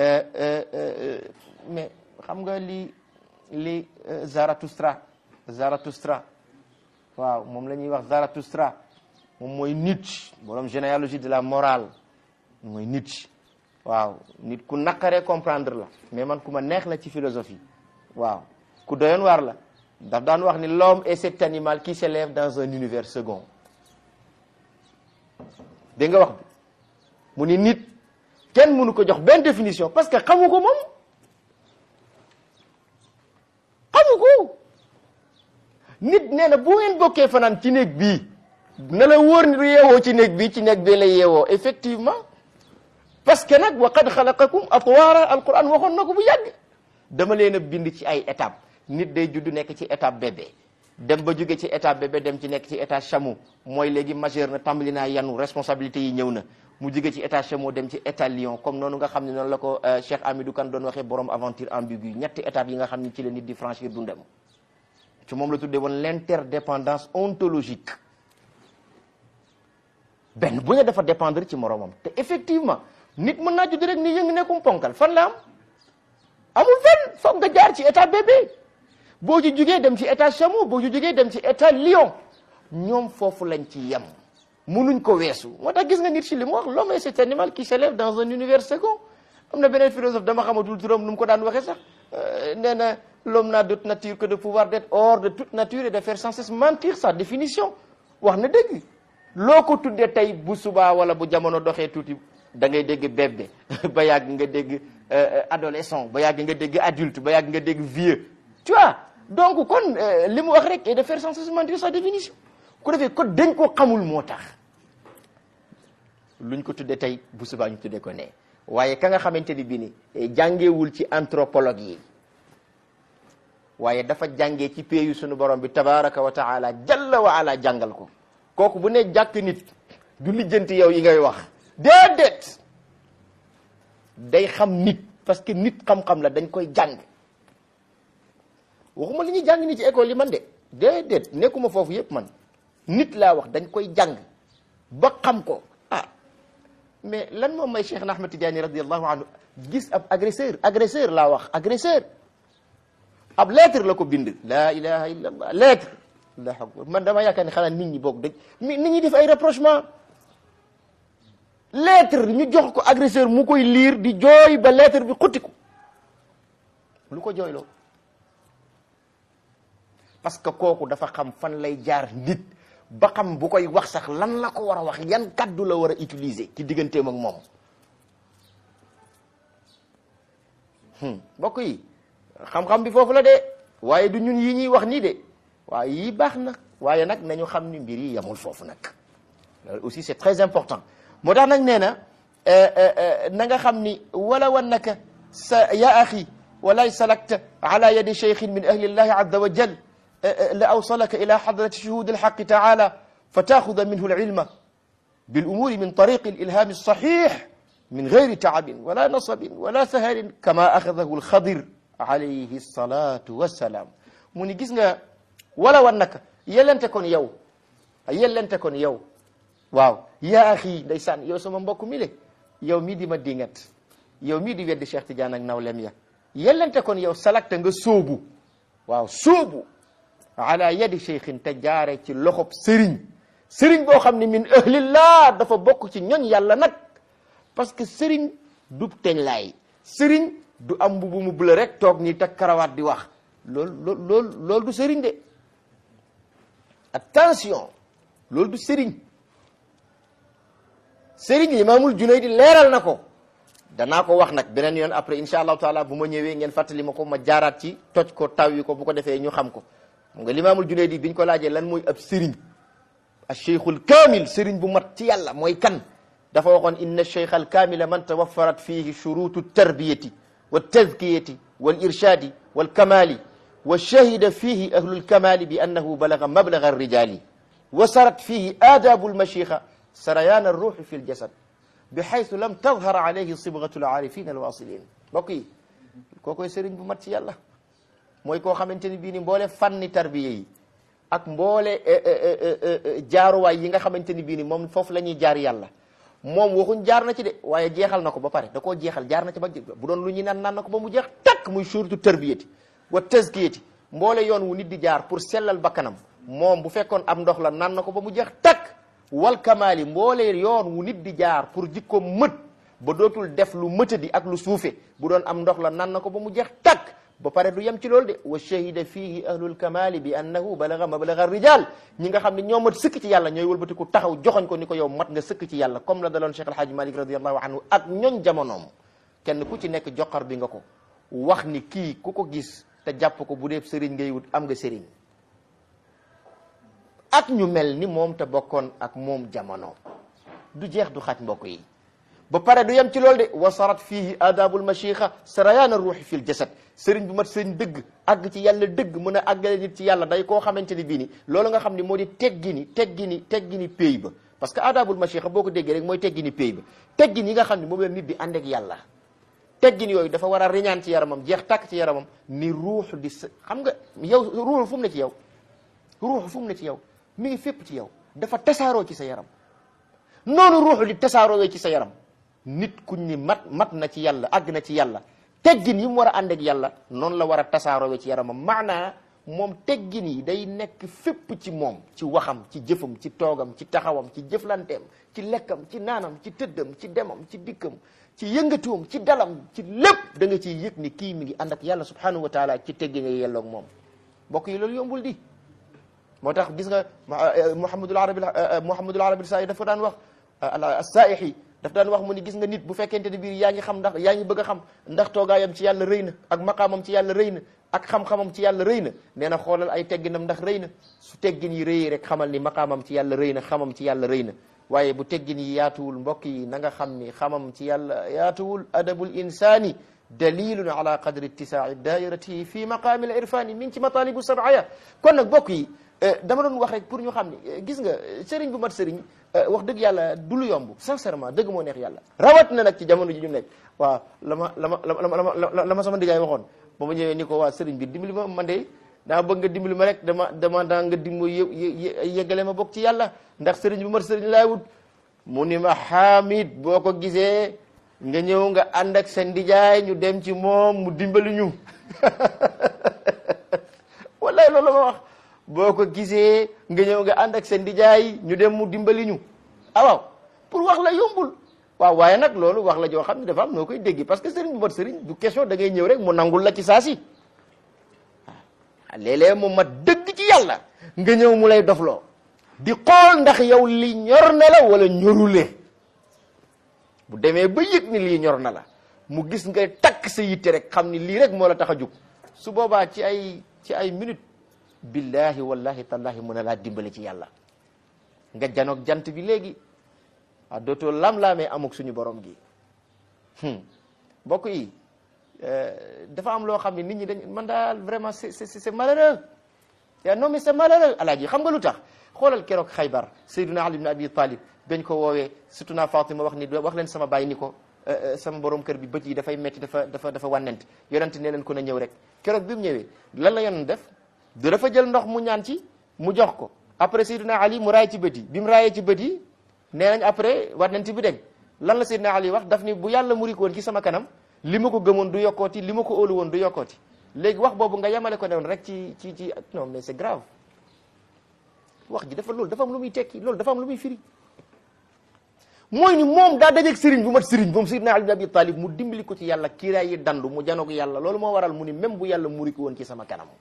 mais xam nga li li Zarathustra Zarathustra waaw moom la ñuy wax Zarathustra moom mooy Nietzsche borom généalogie de la morale mooy Nietzsche waaw nit ku naqaree comprendre la mais man ku ma neex la ci philosophie waaw ku doyoon waar la daf daan wax ni l'homme est cet animal qui s'élève dans un univers second dégg nga wax bi mu ni nit kenn mënu ko jox benn définition parce que xamu ko moom xamu ko nit nee na bu ngeen bokkee fanaan ci néeg bii na la wóor ni du yeewoo ci néeg bii ci néeg bii lay yeewoo effectivement parce que nag wa qad xalaqakum atwaara alquran waxoon na ko bu yàgg dama leen a bind ci ay étape nit day judd nekk ci étape bébé dem ba jóge ci étape bébé dem ci nekk ci état chameau mooy léegi majeur na tàmbali naa yanu responsabilité yi ñëw na mu jóge ci état chameau dem ci état lion comme noonu nga xam ne noonu la ko Cheikh Amidou Kane doon waxee borom aventure ambiguë ñetti étapes yi nga xam ne ci la nit di franchir dundam ci moom la tuddee woon l'interdépendance ontologique benn bu ne dafa dépendre ci moromam te effectivement nit mën naa judd rek ni yëngu nekkum ponkal fan la am amul fenn foog nga jaar ci état bébé boo ci jugee dem ci état chameau boo ci jugee dem ci état lion ñoom foofu lañ ci yem munuñ ko weesu moo tax gis nga nit ci li mu wax l'homme est cet animal qui s'élève dans un univers second am na beneen philosophe dama xamatul turam nu mu ko daan waxee sax nee na l'homme n'a d'autre nature que de pouvoir d'être hors de toute nature et de faire sans cesse mentir sa définition wax na dëgg loo ko tuddee tey bu subaa wala bu jamono doxee tuuti da ngay dégg bébé ba yàgg nga dégg adolescent ba yàgg nga dégg adulte ba yàgg nga dégg vieux tu vois donc kon li mu wax rek et de faire sans cesse mentir sa définition ku defee ko dañ ko xamul moo tax luñ ko tuddee tey bu subaa ñu tuddee ko ne waaye ka nga xamante ni bii ni jàngeewul ci anthropologue yi waaye dafa jàngee ci péeyu sunu borom bi tabaraka wa taala jalla wa ala jàngal ko kooku bu ne jàkk nit du lijjanti yow yi ngay wax déedéet day xam nit parce que nit xam-xam la dañ koy jàng waxuma li ñuy jàng ni ci école yi man de déedéet nekkuma foofu yépp man nit laa wax dañ koy jàng ba xam ko ah mais lan moom may Cheikh na Ahmad Tidiane radiallahu anhu gis ab agresseur agresseur laa wax agresseur ab lettre la ko bind laa ilaha illa allah lettre allahu akbar man dama yaakaar ne xanaa nit ñi boog dañ mi nit ñi def ay rapprochement lettre ñu jox ko agresseur mu koy liir di jooy ba lettre bi xuttiku lu ko jooyloo parce que kooku dafa xam fan lay jaar nit ba xam bu koy wax sax lan la ko war a wax yan kaddu la war a utiliser ci digganteem ak moom mbokk yi xam-xam bi foofu la de waaye du ñun yi ñuy wax nii de waaye yii baax na waaye nag nañu xam ni mbir yi yamul foofu nag loolu aussi c'est très important moo tax nag nee na na nga xam ni wala wannaka sa ya axi walay salakta ala yadi cheikhin min ahli llahi azza wa jal la awsalaka ila hadrati shuhudi alhaqi taala فتاخذ منه العلم بالأمور من طريق الإلهام الصحيح من غير تعب ولا نصب ولا سهر كما أخذه الخضر عليه الصلاة والسلام mu ni gis nga wala wan naka yellente kon yow yellente kon yow waaw yaa axi ndeysaan yow sama mbokk mi le yow mii di ma dingat yow mii di weddi Cheikh Tidiane ak nawlem ya yellente kon yow salakta nga sóobu waaw sóobu ala yadi cheikhin te jaare ci loxob sëriñ sëriñ boo xam ne min ahlillah dafa bokk ci ñoñ yàlla nag parce que sëriñ du teñ laay sëriñ du am mbubu mu bula rek toog nii teg karawaat di wax loolu loolu loolu loolu du sëriñ de attention loolu du sëriñ sëriñ limaamul Junaydi leeral na ko danaa ko wax nag beneen yoon après insha allahu taala bu ma ñëwee ngeen fàttali ma ko ma jaaraat ci toj ko taw yi ko bu ko defee ñu xam ko xam nga limaamul Junaydi biñ ko laajee lan mooy ab sëriñ al cheikhul kaamil sëriñ bu mat ci yàlla mooy kan dafa waxoon inna cheikh al kaamila man tawaffarat fihi shurutu tarbiyati wa tazkiyati wal irshadi wal kamali wa shahida fihi ahlu lkamali bi annahu balaga mablaga arrijali wa sarat fihi adabu lmashixa sarayaan arruuxi fi ljasad bi xaytu lam tadhar alayhi sibgatu alaarifin alwasilin mbokk yi kookoy sëriñ bu mat ci yàlla mooy koo xamante ni bii ni mboole fanni tarbiya yi ak mboole jaaruwaay yi nga xamante ni bii ni moom foofu la ñuy jaar yàlla moom waxuñ jaar na ci de waaye jeexal na ko ba pare da koo jeexal jaar na ci ba bu doon lu ñuy naan naan na ko ba mu jeex takk muy surtout tarbiyati wa tazkiyati mboole yoon wu nit di jaar pour sellal bakkanam moom bu fekkoon am ndox la naan na ko ba mu jeex takk wal kamaali mboole yoon wu nit di jaar pour jikkoom mët ba dootul def lu mëtadi ak lu suufe bu doon am ndox la naan na ko ba mu jeex takk ba pare du yem ci loolu de wa shahida fihi ahlul kamali bi annahu balaga mablaga rijal ñi nga xam ne ñoo mat sëkk ci yàlla ñooy wëlbatiku taxaw joxoñ ko ni ko yow mat nga sëkk ci yàlla comme la daloon Cheikh Alhaaji Malik radiallahu anhu ak ñoñ jamonoom kenn ku ci nekk joxar bi nga ko wax ni kii ku ko gis te jàpp ko bu dee sëriñ ngay wut am nga sëriñ ak ñu mel ni moom te bokkoon ak moom jamono du jeex du xaj mbokk yi ba pare du yem ci loolu de wasarat fihi adabul machixa sarayaan ruuxi fil jasad sëriñ bu mat sëriñ dëgg àgg ci yàlla dëgg mën a àggale nit ci yàlla day koo xamante ni bii ni loolu nga xam ni moo di teggini teggini teggini péy ba parce que adabul machixa boo ko déggee rek mooy teggini péy ba teggin yi nga xam ni moom la nit di ànd ak yàlla teggin yooyu dafa war a riñaan ci yaramam jeex tàkk ci yaramam ni ruux di sa xam nga yow ruux fu mu ne ci yow ruux fu mu ne ci yow mi ngi fépp ci yow dafa tasaaroo ci sa yaram noonu ruux di tasaaroo ci sa yaram nit kuñ ni mat mat na ci yàlla àgg na ci yàlla teggin yi mu war a ànd ak yàlla noonu la war a tasaaroo ci yaramam maanaa moom teggin yi day nekk fépp ci moom ci waxam ci jëfam ci toogam ci taxawam ci jëflanteem ci lekkam ci naanam ci tëddam ci demam ci dikkam ci yëngatuwam ci dalam ci lépp da nga ciy yëg ni kii mi ngi ànd ak yàlla subhanahu wa taala ci teggi nga yelloog moom mbokk yi loolu yombul di moo tax gis nga Muhammadul Arabi Muhammadul Arabi saa yi dafa daan wax as-Saaixi daf daan wax mu ni gis nga nit bu fekkente ni biir yaa ngi xam ndax yaa ngi bëgg a xam ndax toogaayam ci yàlla rëy na ak maqaamam ci yàlla rëy na ak xam-xamam ci yàlla rëy na nee na xoolal ay tegginam ndax rëy na su teggin yi rëyee rek xamal ni maqaamam ci yàlla rëy na xamam ci yàlla rëy na waaye bu teggin yi yaatuwul mbokk yi na nga xam ni xamam ci yàlla yaatuwul adabul insani dalilun ala qadri ittisaai dairatihi fi maqaami al irfani min ci matalibu sabaya kon nag mbokk yi dama doon wax rek pour ñu xam ni gis nga sëriñ bu mat sëriñ wax dëgg yàlla du lu yomb sincèrement dëgg moo neex yàlla rawat na nag ci jamono ji ñu nekk waaw la ma la ma la ma la ma sama ndigaay waxoon ba ma ñëwee ni ko waa sëriñ bi dimbali ma man de daa bëgg nga dimbali ma rek dama dama daa nga dimbo yeggale ma bokk ci yàlla ndax sëriñ bu mat sëriñ laay wut mu ni ma xaamit boo ko gisee nga ñëw nga ànd ak sa ndijaay ñu dem ci moom mu dimbali ñu wallaay loolu la ma wax boo ko gisee nga ñëw nga ànd ak sa ndijaay ñu dem mu dimbali ñu ah waaw pour wax la yombul waaw waaye nag loolu wax la joo xam ne dafa am noo koy dégg parce que sëriñ bu mat sëriñ du question da ngay ñëw rek mu nangul la ci saa si waaw léeg-léeg mu mat dëgg ci yàlla nga ñëw mu lay dofloo di xool ndax yow li ñor na la wala ñorule bu demee ba yëg ni lii ñor na la mu gis nga takk sa yitte rek xam ni lii rek moo la tax a jug su boobaa ci ay ci ay minute billahi wallahi tallahi mën a laa dimbali ci yàlla nga janoog jant bi léegi ah dootoo lam-laamee amuk suñu borom gi mbokk yi dafa am loo xam ne nit ñi dañ man daal vraiment c'est c'est c'est malheureux yaa non mais c'est malheureux alaaji xam nga lu tax xoolal keroog xaybar sayduna ali ibn abi talib bañ ko woowee surtout naa fatima wax ni wax leen sama bàyyi ni ko sama borom kër bi bët yi dafay metti dafa dafa dafa wànnent yonent nee leen ko na ñëw rek keroog bi mu ñëwee lan la yonent def du dafa jël ndox mu ñaan ci mu jox ko après sayduna ali mu raay ci bët yi bi mu raayee ci bët yi nee nañ après wànnent bi deñ lan la sayduna ali wax daf ni bu yàlla muri ko woon ci sama kanam li ma ko gëmoon du yokkooti li ma ko óolu woon du yokkooti léegi wax boobu nga yemale ko newoon rek ci ci ci non mais c'est grave wax ji dafa loolu dafa am lu muy tekki loolu dafa am lu muy firi mooy ni moom daa dajeeg sëriñ bu mat sëriñ moom Seydina Ali bin Abi Talib mu dimbali ko ci yàlla kiiraay yi dandu mu janoog yàlla loolu moo waral mu ni même bu yàlla muri ko woon ci sama kanam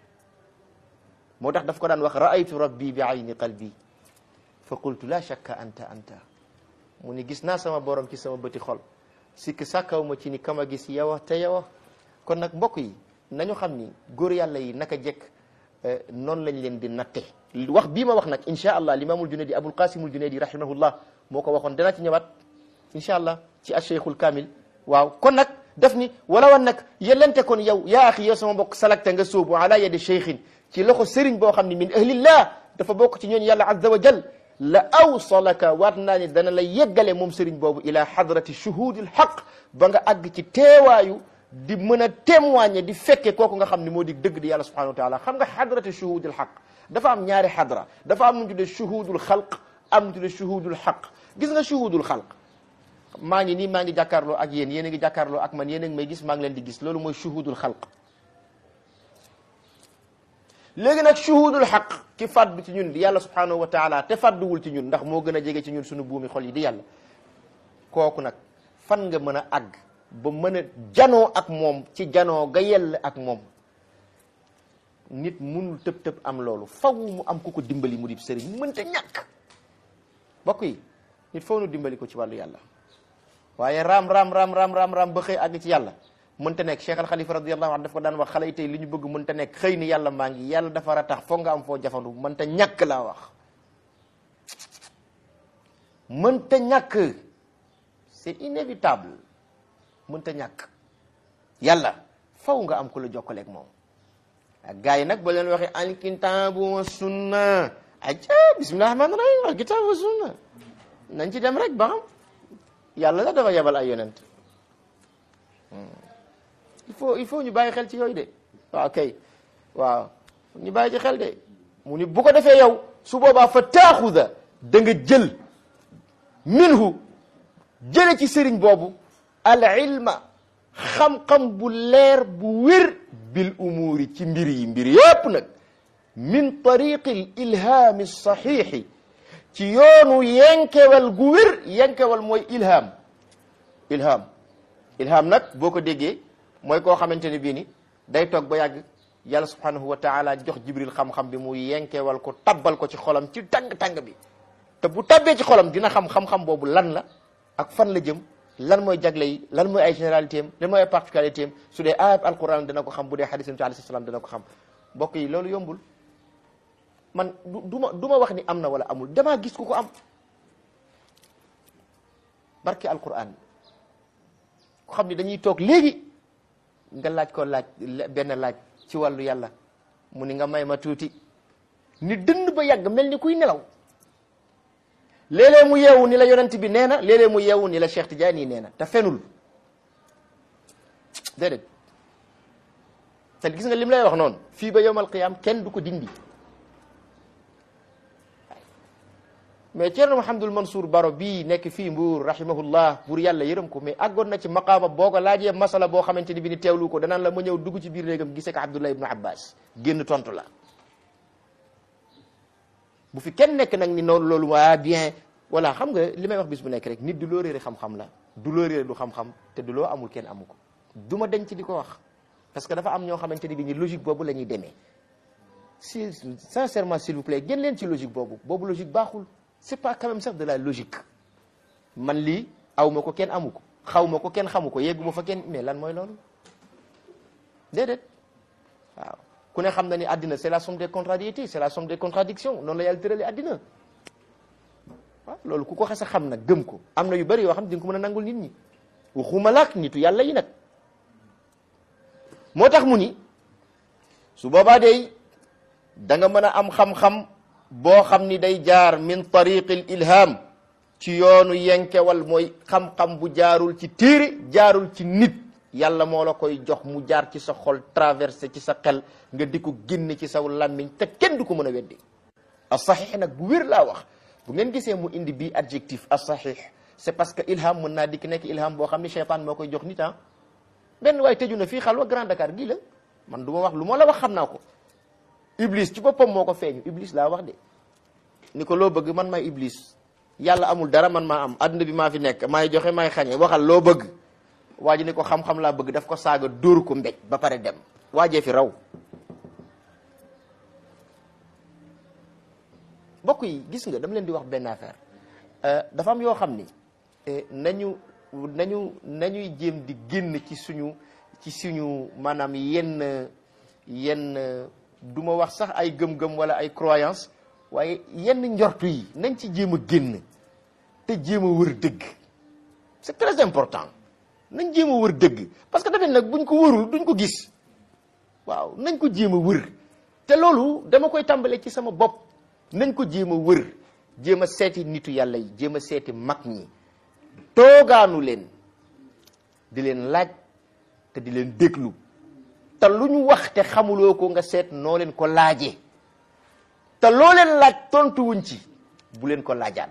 moo tax daf ko daan wax raaytu rabbi bi ayni qalbi fa qultu la shakka anta anta mu ni gis naa sama borom ci sama bëti xol sikk sàkkaw ma ci ni kama gis yow te yow kon nag mbokk yi nañu xam ni góor yàlla yi naka jekk noonu lañ leen di natte wax bii ma wax nag incha allah limaamul junaydi abul qasimul junaydi rahimahullah moo ko waxoon danaa ci ñëwaat incha allah ci acheikhul kamil waaw kon nag daf ni wala wan nag yellente kon yow yaa axi yow sama mbokk salakta nga sóobu ala yadi cheikhin ci loxo sëriñ boo xam ne min ahlillah dafa bokk ci ñooñu yàlla azza wa jal la awsalaka waat naa ni dana la yeggale moom sëriñ boobu ila hadrati shuhudil haq ba nga àgg ci teewaayu di mën a témoigner di fekke kooku nga xam ne moo di dëgg di yàlla subhanahu wa taala xam nga hadrati shuhudil haq dafa am ñaari hadra dafa am nu tuddee shuhudul xalq am nu tuddee shuhudul haq gis nga shuhudul xalq maa ngi nii maa ngi jàkkaarloo ak yéen yéen a ngi jàkkaarloo ak man yéen a ngi may gis maa ngi leen di gis loolu mooy shuhudul xalq léegi nag shuhudul xaq ki fàddu ci ñun di yàlla subhanahu wa taala te fàdduwul ci ñun ndax moo gën a jege ci ñun suñu buumi xol yi di yàlla kooku nag fan nga mën a àgg ba mën a janoo ak moom ci janoo ga yell ak moom nit munul tëb tëb am loolu faw mu am ku ko dimbali mu di sëriñ mënta ñàkk bokk yi nit faw nu dimbali ko ci wàllu yàlla waaye raam raam raam raam raam raam ba xëy àgg ci yàlla mënta nekk Cheikh Al Khalifa radiyallahu anhu daf ko daan wax xale yi tey li ñu bëgg mënta nekk xëy ni yàlla maa ngi yàlla dafa ratax foog nga am foo jafandu mënta ñàkk laa wax mënta ñàkk c'est inévitable mënta ñàkk yàlla faw nga am ku la jokkaleeg moom ak gars yi nag ba leen waxee alkitaabu wa sunna aja bismillahi rahmaani rahim alkitaabu wa sunna nañ ci dem rek ba xam yàlla la dafa yebal ay yonent il faut il faut ñu bàyyi xel ci yooyu de waaw kay waaw ñu bàyyi ci xel de mu ni bu ko defee yow su boobaa fa taaxuda da nga jël minhu jële ci sëriñ boobu al ilma xam-xam bu leer bu wér bil umuuri ci mbir yi mbir yépp nag min tariqi l ilhaami saxiixi ci yoonu yenkewal gu wér yenkewal mooy ilham ilham ilham nag boo ko déggee mooy koo xamante ne bii ni day toog ba yàgg yàlla subhanahu wa taala jox jibril xam-xam bi mu yenkewal ko tabbal ko ci xolam ci tàng-tàng bi te bu tabbee ci xolam dina xam xam-xam boobu lan la ak fan la jëm lan mooy jagle yi lan mooy ay généralité am lan mooy ay particularité am su dee ayat alquran dana ko xam bu dee hadis nabi alayhi salaam dana ko xam mbokk yi loolu yombul man du du ma du ma wax ni am na wala amul damaa gis ku ko am barke alquran ko xam ni dañuy toog léegi nga laaj ko laaj benn laaj ci wàllu yàlla mu ni nga may ma tuuti ni dënn ba yàgg mel ni kuy nelaw léeg-léeg mu yeewu ni la yonent bi nee na léeg-léeg mu yeewu ni la Cheikh Tidiane yi nee na te fenul déedéet te gis nga lim lay wax noonu fii ba yowmal qiyaam kenn du ko dindi mais Thierno Mouhamadul Mansour Baro bii nekk fii Mbuur rahimahullah buur yàlla yërëm ko mais àggoon na ci maqaama boo ko laajee masala boo xamante ni bi ni teewlu ko danaan la ma ñëw dugg ci biir néegam gisee ko Abdullah ibnu Abbas génn tontu la bu fi kenn nekk nag ni noonu loolu waa bien voilà xam nga li may wax bis bu nekk rek nit du loo réere xam-xam la du loo réere du xam-xam te du loo amul kenn amu ko du ma denc di ko wax parce que dafa am ñoo xamante ni bi ni logique boobu la ñuy demee si sincèrement s'il vous plaît génn leen ci logique boobu boobu logique baaxul c'est pas quand même sax de la logique man lii aw ma ko kenn amu ko xaw ma ko kenn xamu ko yeggu ma fa kenn mais lan mooy loolu déedéet waaw ku ne xam na ni àddina c'est la somme des contrariétés c'est la somme des contradictions noonu la yàlla tërale àddina waaw loolu ku ko xas a xam nag gëm ko am na yu bëri yoo xam di nga ko mën a nangul nit ñi waxuma laak nitu yàlla yi nag moo tax mu ni su boobaa day da nga mën a am xam-xam boo xam ni day jaar min tariqil ilham ci yoonu yenkewal mooy xam-xam bu jaarul ci téere jaarul ci nit yàlla moo la koy jox mu jaar ci sa xol traversé ci sa xel nga di ko génne ci saw làmmiñ te kenn du ko mën a weddi as-sahih nag bu wér laa wax bu ngeen gisee mu indi bii adjectif as-sahih c'est parce que ilham mën naa dikk nekk ilham boo xam ni cheytaan moo koy jox nit ah benn waaye tëju na fii xalwa Grand Dakar gii la man du ma wax lu ma la wax xam naa ko iblis ci boppam moo ko feeñu iblis laa wax de ni ko loo bëgg man maay iblis yàlla amul dara man maa am adduna bi maa fi nekk maay joxe maay xañe waxal loo bëgg waa ji ni ko xam-xam laa bëgg daf ko saaga dóor ko mbéj ba pare dem waajee fi raw bokk yi gis nga dama leen di wax benn affaire dafa am yoo xam ni nañu nañu nañuy jéem di génn ci suñu ci suñu maanaam yenn yenn du ma wax sax ay gëm-gëm wala ay croyance waaye yenn njortu yi nañ ci jéem a génn te jéem a wër dëgg c'est très important nañ jéem a wër dëgg parce que dafay nag buñ ko wërul duñ ko gis waaw nañ ko jéem a wër te loolu dama koy tàmbalee ci sama bopp nañ ko jéem a wër jéem a seeti nitu yàlla yi jéem a seeti mag ñi toogaanu leen di leen laaj te di leen déglu te lu ñu wax te xamuloo ko nga seet noo leen ko laajee te loo leen laaj tontuwuñ ci bu leen ko laajaan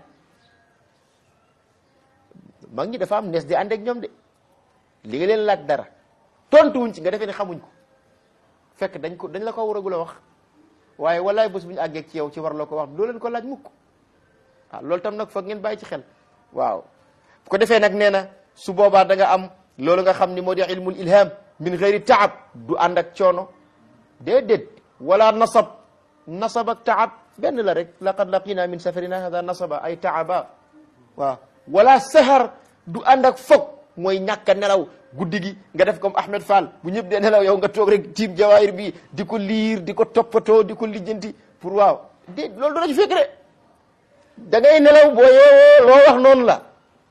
mag ñi dafa am nees di ànd ak ñoom de li nga leen laaj dara tontuwuñ ci nga defee ne xamuñ ko fekk dañ ko dañ la ko waragul a wax waaye walaay bés bu ñu àggee ci yow ci war la ko wax doo leen ko laaj mukk ah loolu tam nag foog ngeen bàyyi ci xel waaw bu ko defee nag nee na su boobaa da nga am loolu nga xam ni moo di ilmul ilham min ghairi taab du ànd ak coono déedéet wala nasab nasab ak taab benn la rek laqad laqina min safarina hada nasaba ay taaba waaw wala sahar du ànd ak foog mooy ñàkk a nelaw guddi gi nga def comme Ahmed Fall bu ñëpp dee nelaw yow nga toog rek tiim jawaayir bi di ko liir di ko toppatoo di ko lijjanti pour waaw dé loolu dana ci fekk de da ngay nelaw boo yeewoo loo wax noonu la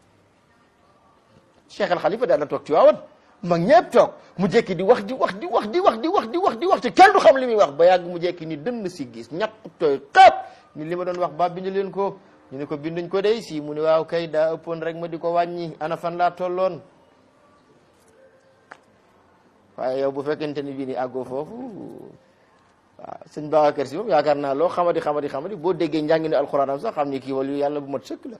Cheikh Al Khalifa daan na toog ci waawan mag ñëpp toog mu jekki di wax di wax di wax di wax di wax di wax di wax te kenn du xam li muy wax ba yàgg mu jekki ni dënn si gis ñaq tooy xaap ni li ma doon wax ba bind leen ko ñu ne ko binduñ ko day si mu ne waaw kay daa ëppoon rek ma di ko wàññi ana fan laa tolloon waaye yow bu fekkente ni bii ni àggoo foofu waaw sëñ Babacar Si moom yaakaar naa loo xamadi xamadi xamadi boo déggee njàngi ne alxuraan am sax xam ni kii wala yàlla bu mat sëkk la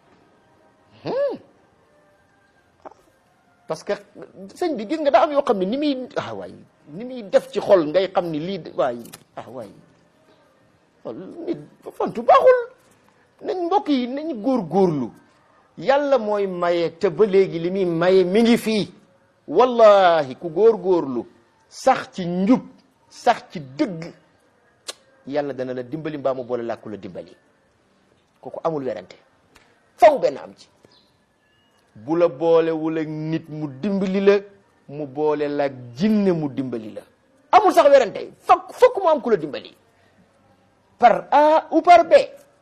parce que sëñ bi gis nga daa am yoo xam ne ni muy ah waay ni muy def ci xol ngay xam ni lii waay ah waay nit fantu baaxul nañ mbokk yi nañ góorgóorlu yàlla mooy maye te ba léegi li muy maye mi ngi fii wallahi ku góorgóorlu sax ci njub sax ci dëgg yàlla dana la dimbali mbaa mu boole làkku la dimbali kooku amul werante faw benn am ci bu la boolewul ak nit mu dimbali la mu boole la ak jinne mu dimbali la amul sax werante fokk fokk mu am ku la dimbali par A ou par B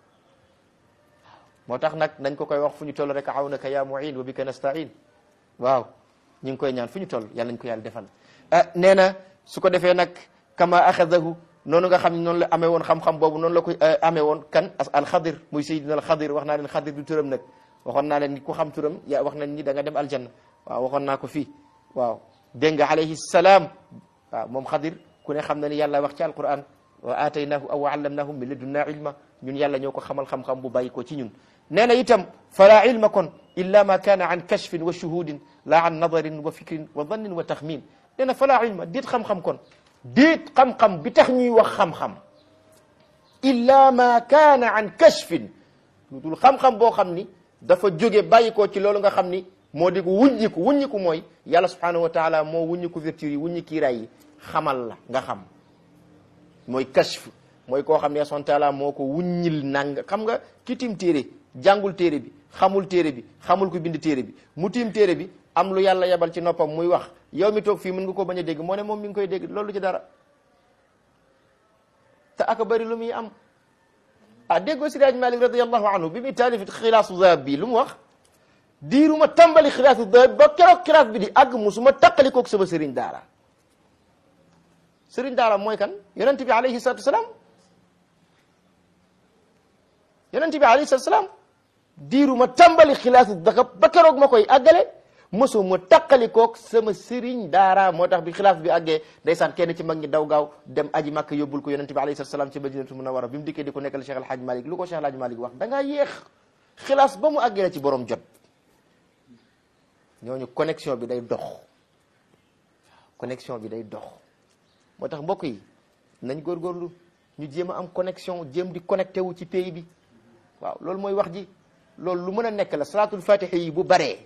moo tax nag nañ ko koy wax fu ñu toll rek awnaka ya muin wa bika nastain waaw ñu ngi koy ñaan fu ñu toll yàlla nañ ko yàlla defal nee na su ko defee nag kama axadahu noonu nga xam ne noonu la amee woon xam-xam boobu noonu la ko amee woon kan alxadir muy sayyidina alxadir wax naa leen xadir du turam nag waxoon naa leen ni ku xam turam yaa wax nañ ni da nga dem aljanna waaw waxoon naa ko fii waaw dégg nga alayhi salaam waaw moom xadir ku ne xam na ni yàlla wax ci alquran wa aataynaahu aw allamnaahu min ladunna ilma ñun yàlla ñoo ko xamal xam-xam bu bàyyi ko ci ñun nee na itam fala ilma kon illa ma kaana an kashfin wa shuhudin la an nadarin wa fikrin wa dannin wa taxmin nee na fala ilma déet xam-xam kon déet xam-xam bi tax ñuy wax xam-xam illa ma kaana an kashfin lu dul xam-xam boo xam ni dafa jóge bàyyi ko ci loolu nga xam ni moo di ko wuññiku wuññiku mooy yàlla subhanahu wa taala moo wuññiku vertu yi wuññi kiiraay yi xamal la nga xam mooy kashf mooy koo xam ne subhanahu wa taala moo ko wuññil nang xam nga ki tim téere jàngul téere bi xamul téere bi xamul ko bind téere bi mu tiim téere bi am lu yàlla yebal ci noppam muy wax yow mi toog fii mën nga ko bañ a dégg moo ne moom mi ngi koy dégg loolu ci dara te aka bëri lu muy am ah déggoo Siraaj Malik radiallahu anhu bi muy taalif xilaasu zahab bi lu mu wax diiruma tàmbali xilaasu zahab ba keroog xilaas bi di àgg musuma taqali koog sama sëriñ daara sëriñ daara mooy kan yonent bi alayhi salatu wasalaam yonent bi alayhi salatu wasalaam diiruma tàmbali xilaasu zahab ba keroog ma koy àggale mosuma taqali koog sama sëriñ daara moo tax bi xilaaf bi àggee ndeysaan kenn ci mag ñi daw gaaw dem aji màkk yóbbul ko yonente bi alayhi salatu salaam ci madinatu munawara bi mu dikkee di ko nekkal Cheikh Alhaaj Malik lu ko Cheikh Alhaaj Malik wax da ngaa yéex xilaas ba mu àggee la ci borom jot ñooñu connexion bi day dox connexion bi day dox moo tax mbokk yi nañ góorgóorlu ñu jéem a am connexion jéem di connecté wu ci pays bi waaw loolu mooy wax ji loolu lu mën a nekk la salaatul fatiha yi bu baree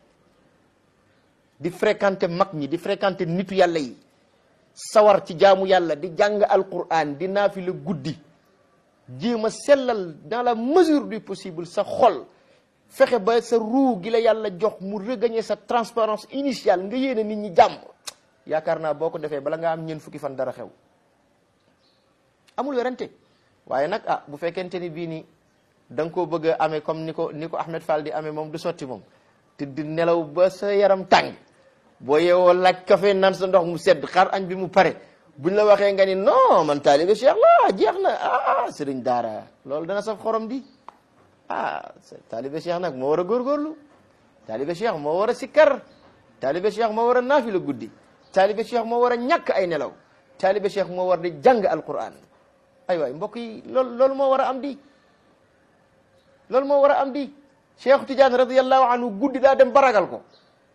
di fréquenter mag ñi di fréquenter nitu yàlla yi sawar ci jaamu yàlla di jàng alquran di naafila guddi jéem a sellal dans la mesure du possible sa xol fexe ba sa ruu gi la yàlla jox mu regagner sa transparence initiale nga yéene nit ñi jàmm yaakaar naa boo ko defee bala nga am ñeent fukki fan dara xew amul werante waaye nag ah bu fekkente ni bii ni da nga koo bëgg a amee comme ni ko ni ko Ahmed Fall di amee moom du sotti moom te di nelaw ba sa yaram tàng boo yeewoo laaj café naan sa ndox mu sedd xaar añ bi mu pare buñ la waxee nga ni non man taalibe Cheikh la jeex na ah sëriñ daara loolu dana saf xorom di ah taalibe Cheikh nag moo war a góorgóorlu taalibe Cheikh moo war a sikkar taalibe Cheikh moo war a naafila guddi taalibe Cheikh moo war a ñàkk ay nelaw taalibe Cheikh moo war di jàng alquran ay waay mbokk yi loolu loolu moo war a am di loolu moo war a am di Cheikh Tidiane radiyallahu anhu guddi daa dem baragal ko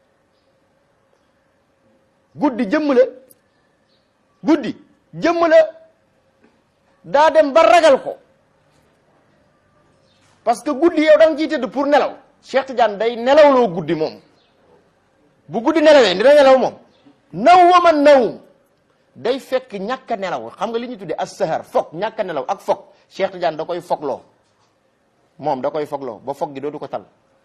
guddi jëmm la guddi jëmm la daa dem ba ragal ko parce que guddi yow da nga ciy tëdd pour nelaw Cheikh Tidiane day nelawloo guddi moom bu guddi nelawee dina nelaw moom naw wa man nawum day fekk ñàkk a nelaw xam nga li ñuy tuddee as-sahar foog ñàkk a nelaw ak foog Cheikh Tidiane da koy fogloo moom da koy fogloo ba foog gi dootu ko tal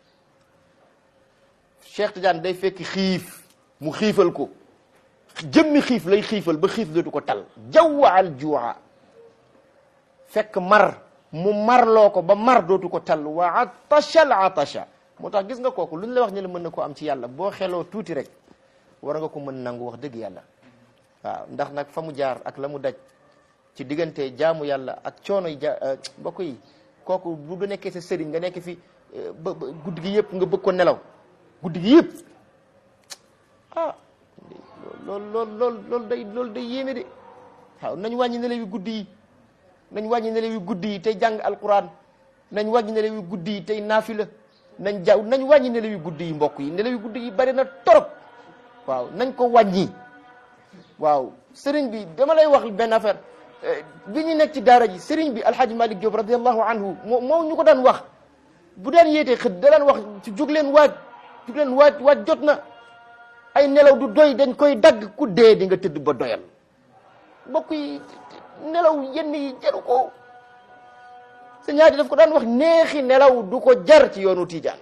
Cheikh Tidiane day fekk xiif mu xiifal ko jëmmi xiif lay xiifal ba xiif dootu ko tal jawwa al juuxa fekk mar mu marloo ko ba mar dootu ko tal wa atasha al atasha moo tax gis nga kooku lu ñu la wax ne la mën na ko am ci yàlla boo xeloo tuuti rek war nga ko mën nangu wax dëgg yàlla waaw ndax nag fa mu jaar ak la mu daj ci diggante jaamu yàlla ak coono yi ja mbokk yi kooku bu du nekkee sa sëriñ nga nekk fi ba guddi gi yëpp nga bëgg ko nelaw guddi gi yëpp ah loolu loolu loolu loolu day loolu day yéeme de waaw nañ wàññi nelaw yu guddi yi nañ wàññi nelaw yu guddi yi tey jàng alquran nañ wàññi nelaw yu guddi yi tey naafila nañ jaaw nañ wàññi nelaw yu guddi yi mbokk yi nelaw yu guddi yi bari na torop waaw nañ ko wàññi waaw sëriñ bi dama lay wax benn affaire bi ñu nekk ci daara ji sëriñ bi alhaji malik Diop radiallahu anhu moo moo ñu ko daan wax bu daan yéetee xët da daan wax ci jug leen waaj jug leen waaj waaj jot na ay nelaw du doy dañ koy dagg ku dee di nga tëdd ba doyal mbokk yi nelaw yenn yi jaru ko sa ñaari daf ko daan wax neexi nelaw du ko jar ci yoonu Tijaan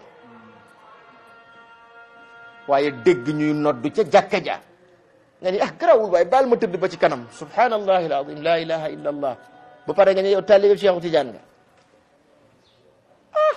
waaye dégg ñuy noddu ca jàkka ja nga ni ah garawul waaye baal ma tëdd ba ci kanam subhanallahi alazim la ilaha illa allah ba pare nga ne yow taalibe Cheikhu Tijaan nga ah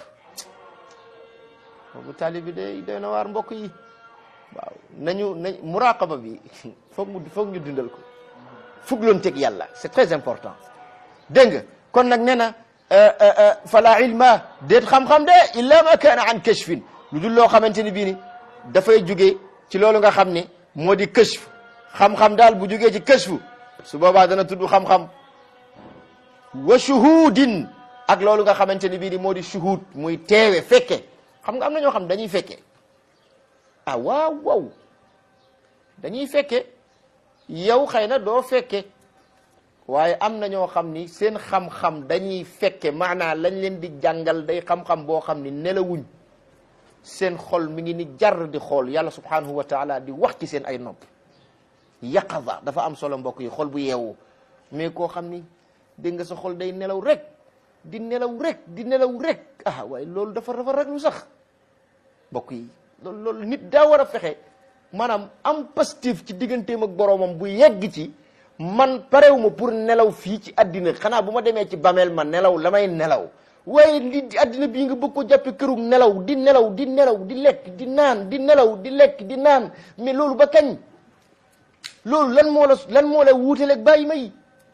boobu taalibe day doy na waar mbokk yi waaw nañu nañ muraqaba bi foog mu foog ñu dundal ko fugloonteeg yàlla c'est très important dégg nga kon nag nee na fala ilma déet xam-xam de illa ma kaana an kashfin lu dul loo xamante ni bii ni dafay jugee ci loolu nga xam ni moo di kashf xam-xam daal bu jugee ci kashfu su boobaa dana tudd xam-xam wa shuhudin ak loolu nga xamante ni bii ni moo di shuhud muy teewe fekke xam nga am na ñoo xam dañuy fekke ah waaw waaw dañuy fekke yow xëy na doo fekke waaye am na ñoo xam ni seen xam-xam dañuy fekke maanaa lañ leen di jàngal day xam-xam boo xam ni nelawuñ seen xol mi ngi ni jar di xool yàlla subhanahu wa taala di wax ci seen ay nopp yaqaza dafa am solo mbokk yi xol bu yeewu mais koo xam ni dégg nga sa xol day nelaw rek di nelaw rek di nelaw rek ah waaye loolu dafa dafa rek lu sax mbokk yi loolu loolu nit daa war a fexe maanaam am positif ci digganteem ak boroomam bu yegg ci man parewuma pour nelaw fii ci addina xanaa bu ma demee ci bameel ma nelaw la may nelaw waaye li addina bii nga bëgg ko jàppe kërug nelaw di nelaw di nelaw di lekk di naan di nelaw di lekk di naan mais loolu ba kañ loolu lan moo la lan moo la wuutaleeg bàyyi ma yi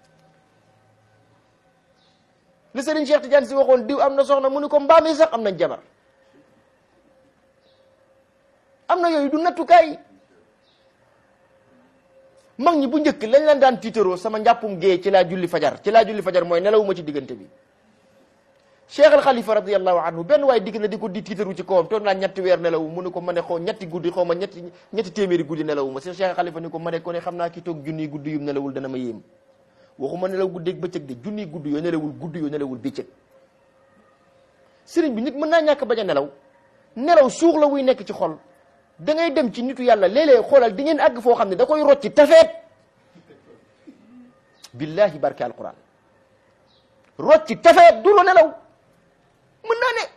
li Serigne Cheikh Tidiane si waxoon diw am na soxna mu ni ko mbaam yi sax am nañ jabar am na yooyu du nattukaay mag ñi bu njëkk lañ leen daan tiitaroo sama njàppum gée ci laa julli fajar ci laa julli fajar mooy nelawuma ci diggante bi Cheikh al Khalifa radiallahu anhu benn waaye digg na di ko di tiitaru ci kawam toog naa ñetti weer nelawu mu ne ko ma ne xaw ñetti guddi xaw ma ñetti ñetti téeméeri guddi nelawuma si Cheikh al Khalifa ni ko ma ne ko ne xam naa ki toog junniy guddi yum nelawul dana ma yéem waxuma nelaw guddeeg bëccëg de junniy guddi yoo nelawul guddi yoo nelawul bëccëg sëriñ bi nit mën naa ñàkk bañ a nelaw nelaw suux la wuy nekk ci xol da ngay dem ci nitu yàlla léeg-léeg xoolal di ngeen àgg foo xam ne da koy rocci tafeet billahi barke alquran rocci tafeet du lu nelaw mën naa ne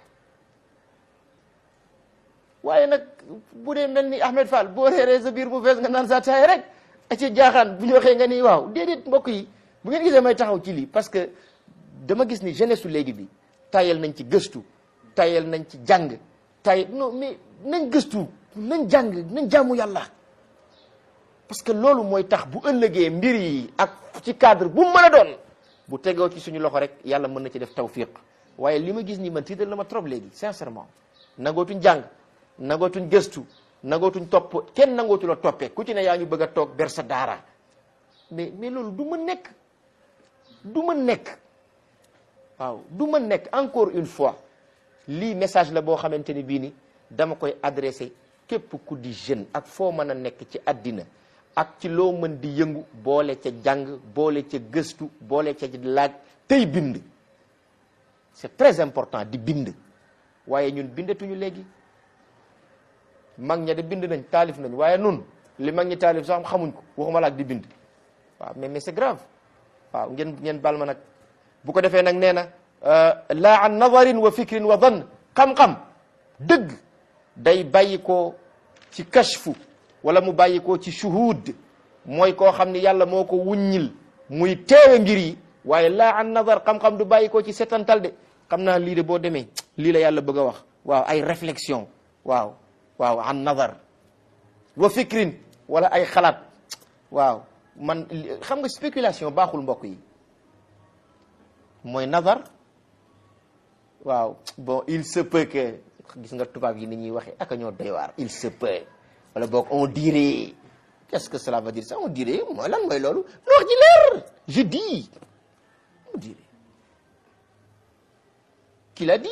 waaye nag bu dee mel ni Ahmed Fall boo reeree sa biir bu fees nga naan sa taay rek a ci jaaxaan bu ñu waxee nga ni waaw déedéet mbokk yi bu ngeen gisee may taxaw ci lii parce que dama gis ni jeunesse su léegi bi tayal nañ ci gëstu tayal nañ ci jàng tay non mais nañ gëstu nañ jàng nañ jaamu yàlla parce que loolu mooy tax bu ëllëgee mbir yi ak ci cadre bu mu mën a doon bu tegoo ci suñu loxo rek yàlla mën na ci def tawfiq waaye li ma gis nii man tiital na ma trop léegi sincèrement nangootuñ jàng nangootuñ gëstu nangootuñ topp kenn nangootu la toppee ku ci ne yaa ngi bëgg a toog ber sa daara mais mais loolu du mën nekk du mën nekk waaw du mën nekk encore une fois lii message la boo xamante ni bii ni dama koy adressé képp ku di jeune ak foo mën a nekk ci àddina ak ci loo mën di yëngu boole ca jàng boole ca gëstu boole ca laaj tey bind c'est très important di bind waaye ñun bindatuñu léegi mag ña de bind nañ taalif nañ waaye nun li mag ñi taalif sax xamuñ ko waxuma la ak di bind waaw mais mais c'est grave waaw ngeen ngeen bal ma nag bu ko defee nag nee na laa an nadarin wa fikrin wa dan xam-xam dëgg day bàyyi ko ci kashfu wala mu bàyyi ko ci shuhud mooy koo xam ni yàlla moo ko wuññil muy teewe mbir yi waaye laa an nadar xam-xam du bàyyi ko ci setantal de xam naa lii de boo demee lii la yàlla bëgg a wax waaw ay réflexion waaw waaw an nadar wa fikrin wala ay xalaat waaw man xam nga spéculation baaxul mbokk yi mooy nadar waaw bon il se peut que gis nga tubaab yi ni ñuy waxee ak ñoo doy waar il se peut wala boog on dirait qu'est-ce que cela veut dire ça on dirait mooy lan mooy loolu lu wax ji leer je dis on dirait qui l'a dit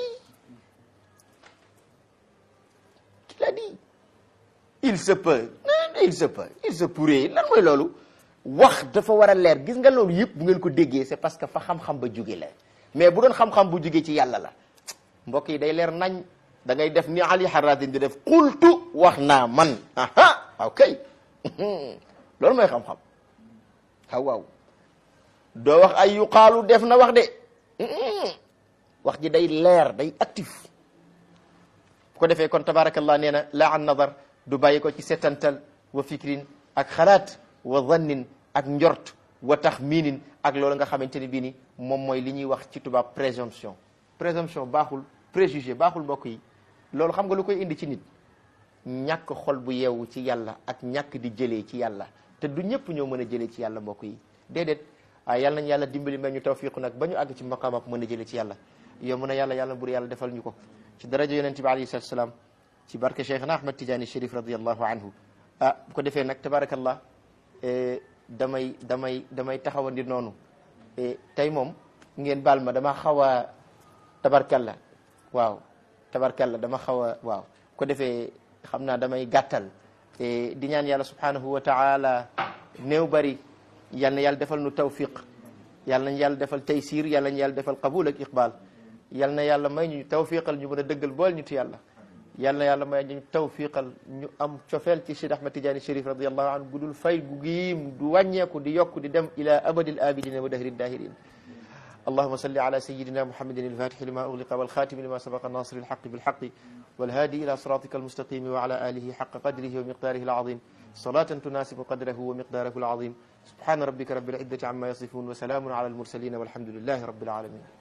qui l'a dit il se peut il se peut il se pourrait lan mooy loolu wax dafa war a leer gis nga loolu yëpp bu ngeen ko déggee c'est parce que fa xam-xam ba jóge la mais bu doon xam-xam bu jóge ci yàlla la mbokk yi day leer nañ da ngay def ni Ali Harazim di def qultu wax naa man aha waaw kay loolu mooy xam-xam waaw waaw doo wax ay yuqaalu def na wax de wax ji day leer day actif bu ko defee kon tabarakallah nee na la an nadar du bàyyi ko ci setantal wa fikrin ak xalaat wa zannin ak njort wa taxminin ak loolu nga xamante ni bii ni moom mooy li ñuy wax ci tubaab présomption présomption baaxul préjugé baaxul mbokk yi loolu xam nga lu koy indi ci nit ñàkk xol bu yeewu ci yàlla ak ñàkk di jëlee ci yàlla te du ñëpp ñoo mën a jëlee ci yàlla mbokk yi déedéet waaye yàlla nañ yàlla dimbali may ñu tawfiq nag ba ñu àgg ci maqaamam mën a jële ci yàlla yow mën a yàlla yàlla bur yàlla defal ñu ko ci daraja yonent bi alayhi salatu salaam ci barke Cheikhna Ahmad Tidiane Chérif radiallahu anhu ah bu ko defee nag tabarakallah damay damay damay taxawandi noonu tey moom ngeen baal ma dama xaw a tabarkalla waaw tabarkalla dama xaw a waaw ko defee xam naa damay gàttal di ñaan yàlla subhanahu wa taala néew bari yal na yàlla defal nu tawfiq yal nañ yàlla defal taysir yal nañ yàlla defal qabul ak iqbal yal na yàlla may ñu tawfiqal ñu mën a dëggal bool ñu ti yàlla yal na yàlla may ñu tawfiqal ñu am cofeel ci Cheikh Ahmad Tidiane Chérif radiallahu anhu gudul fay gu giim du wàññeeku di yokk di dem ila abadil abidina wa dahri dahirin اللهم صل على سيدنا محمد الفاتح لما أغلق والخاتم لما سبق الناصر الحق بالحق والهادي إلى صراطك المستقيم وعلى آله حق قدره ومقداره العظيم صلاة تناسب قدره ومقداره العظيم سبحان ربك رب العزة عما يصفون وسلام على المرسلين والحمد لله رب العالمين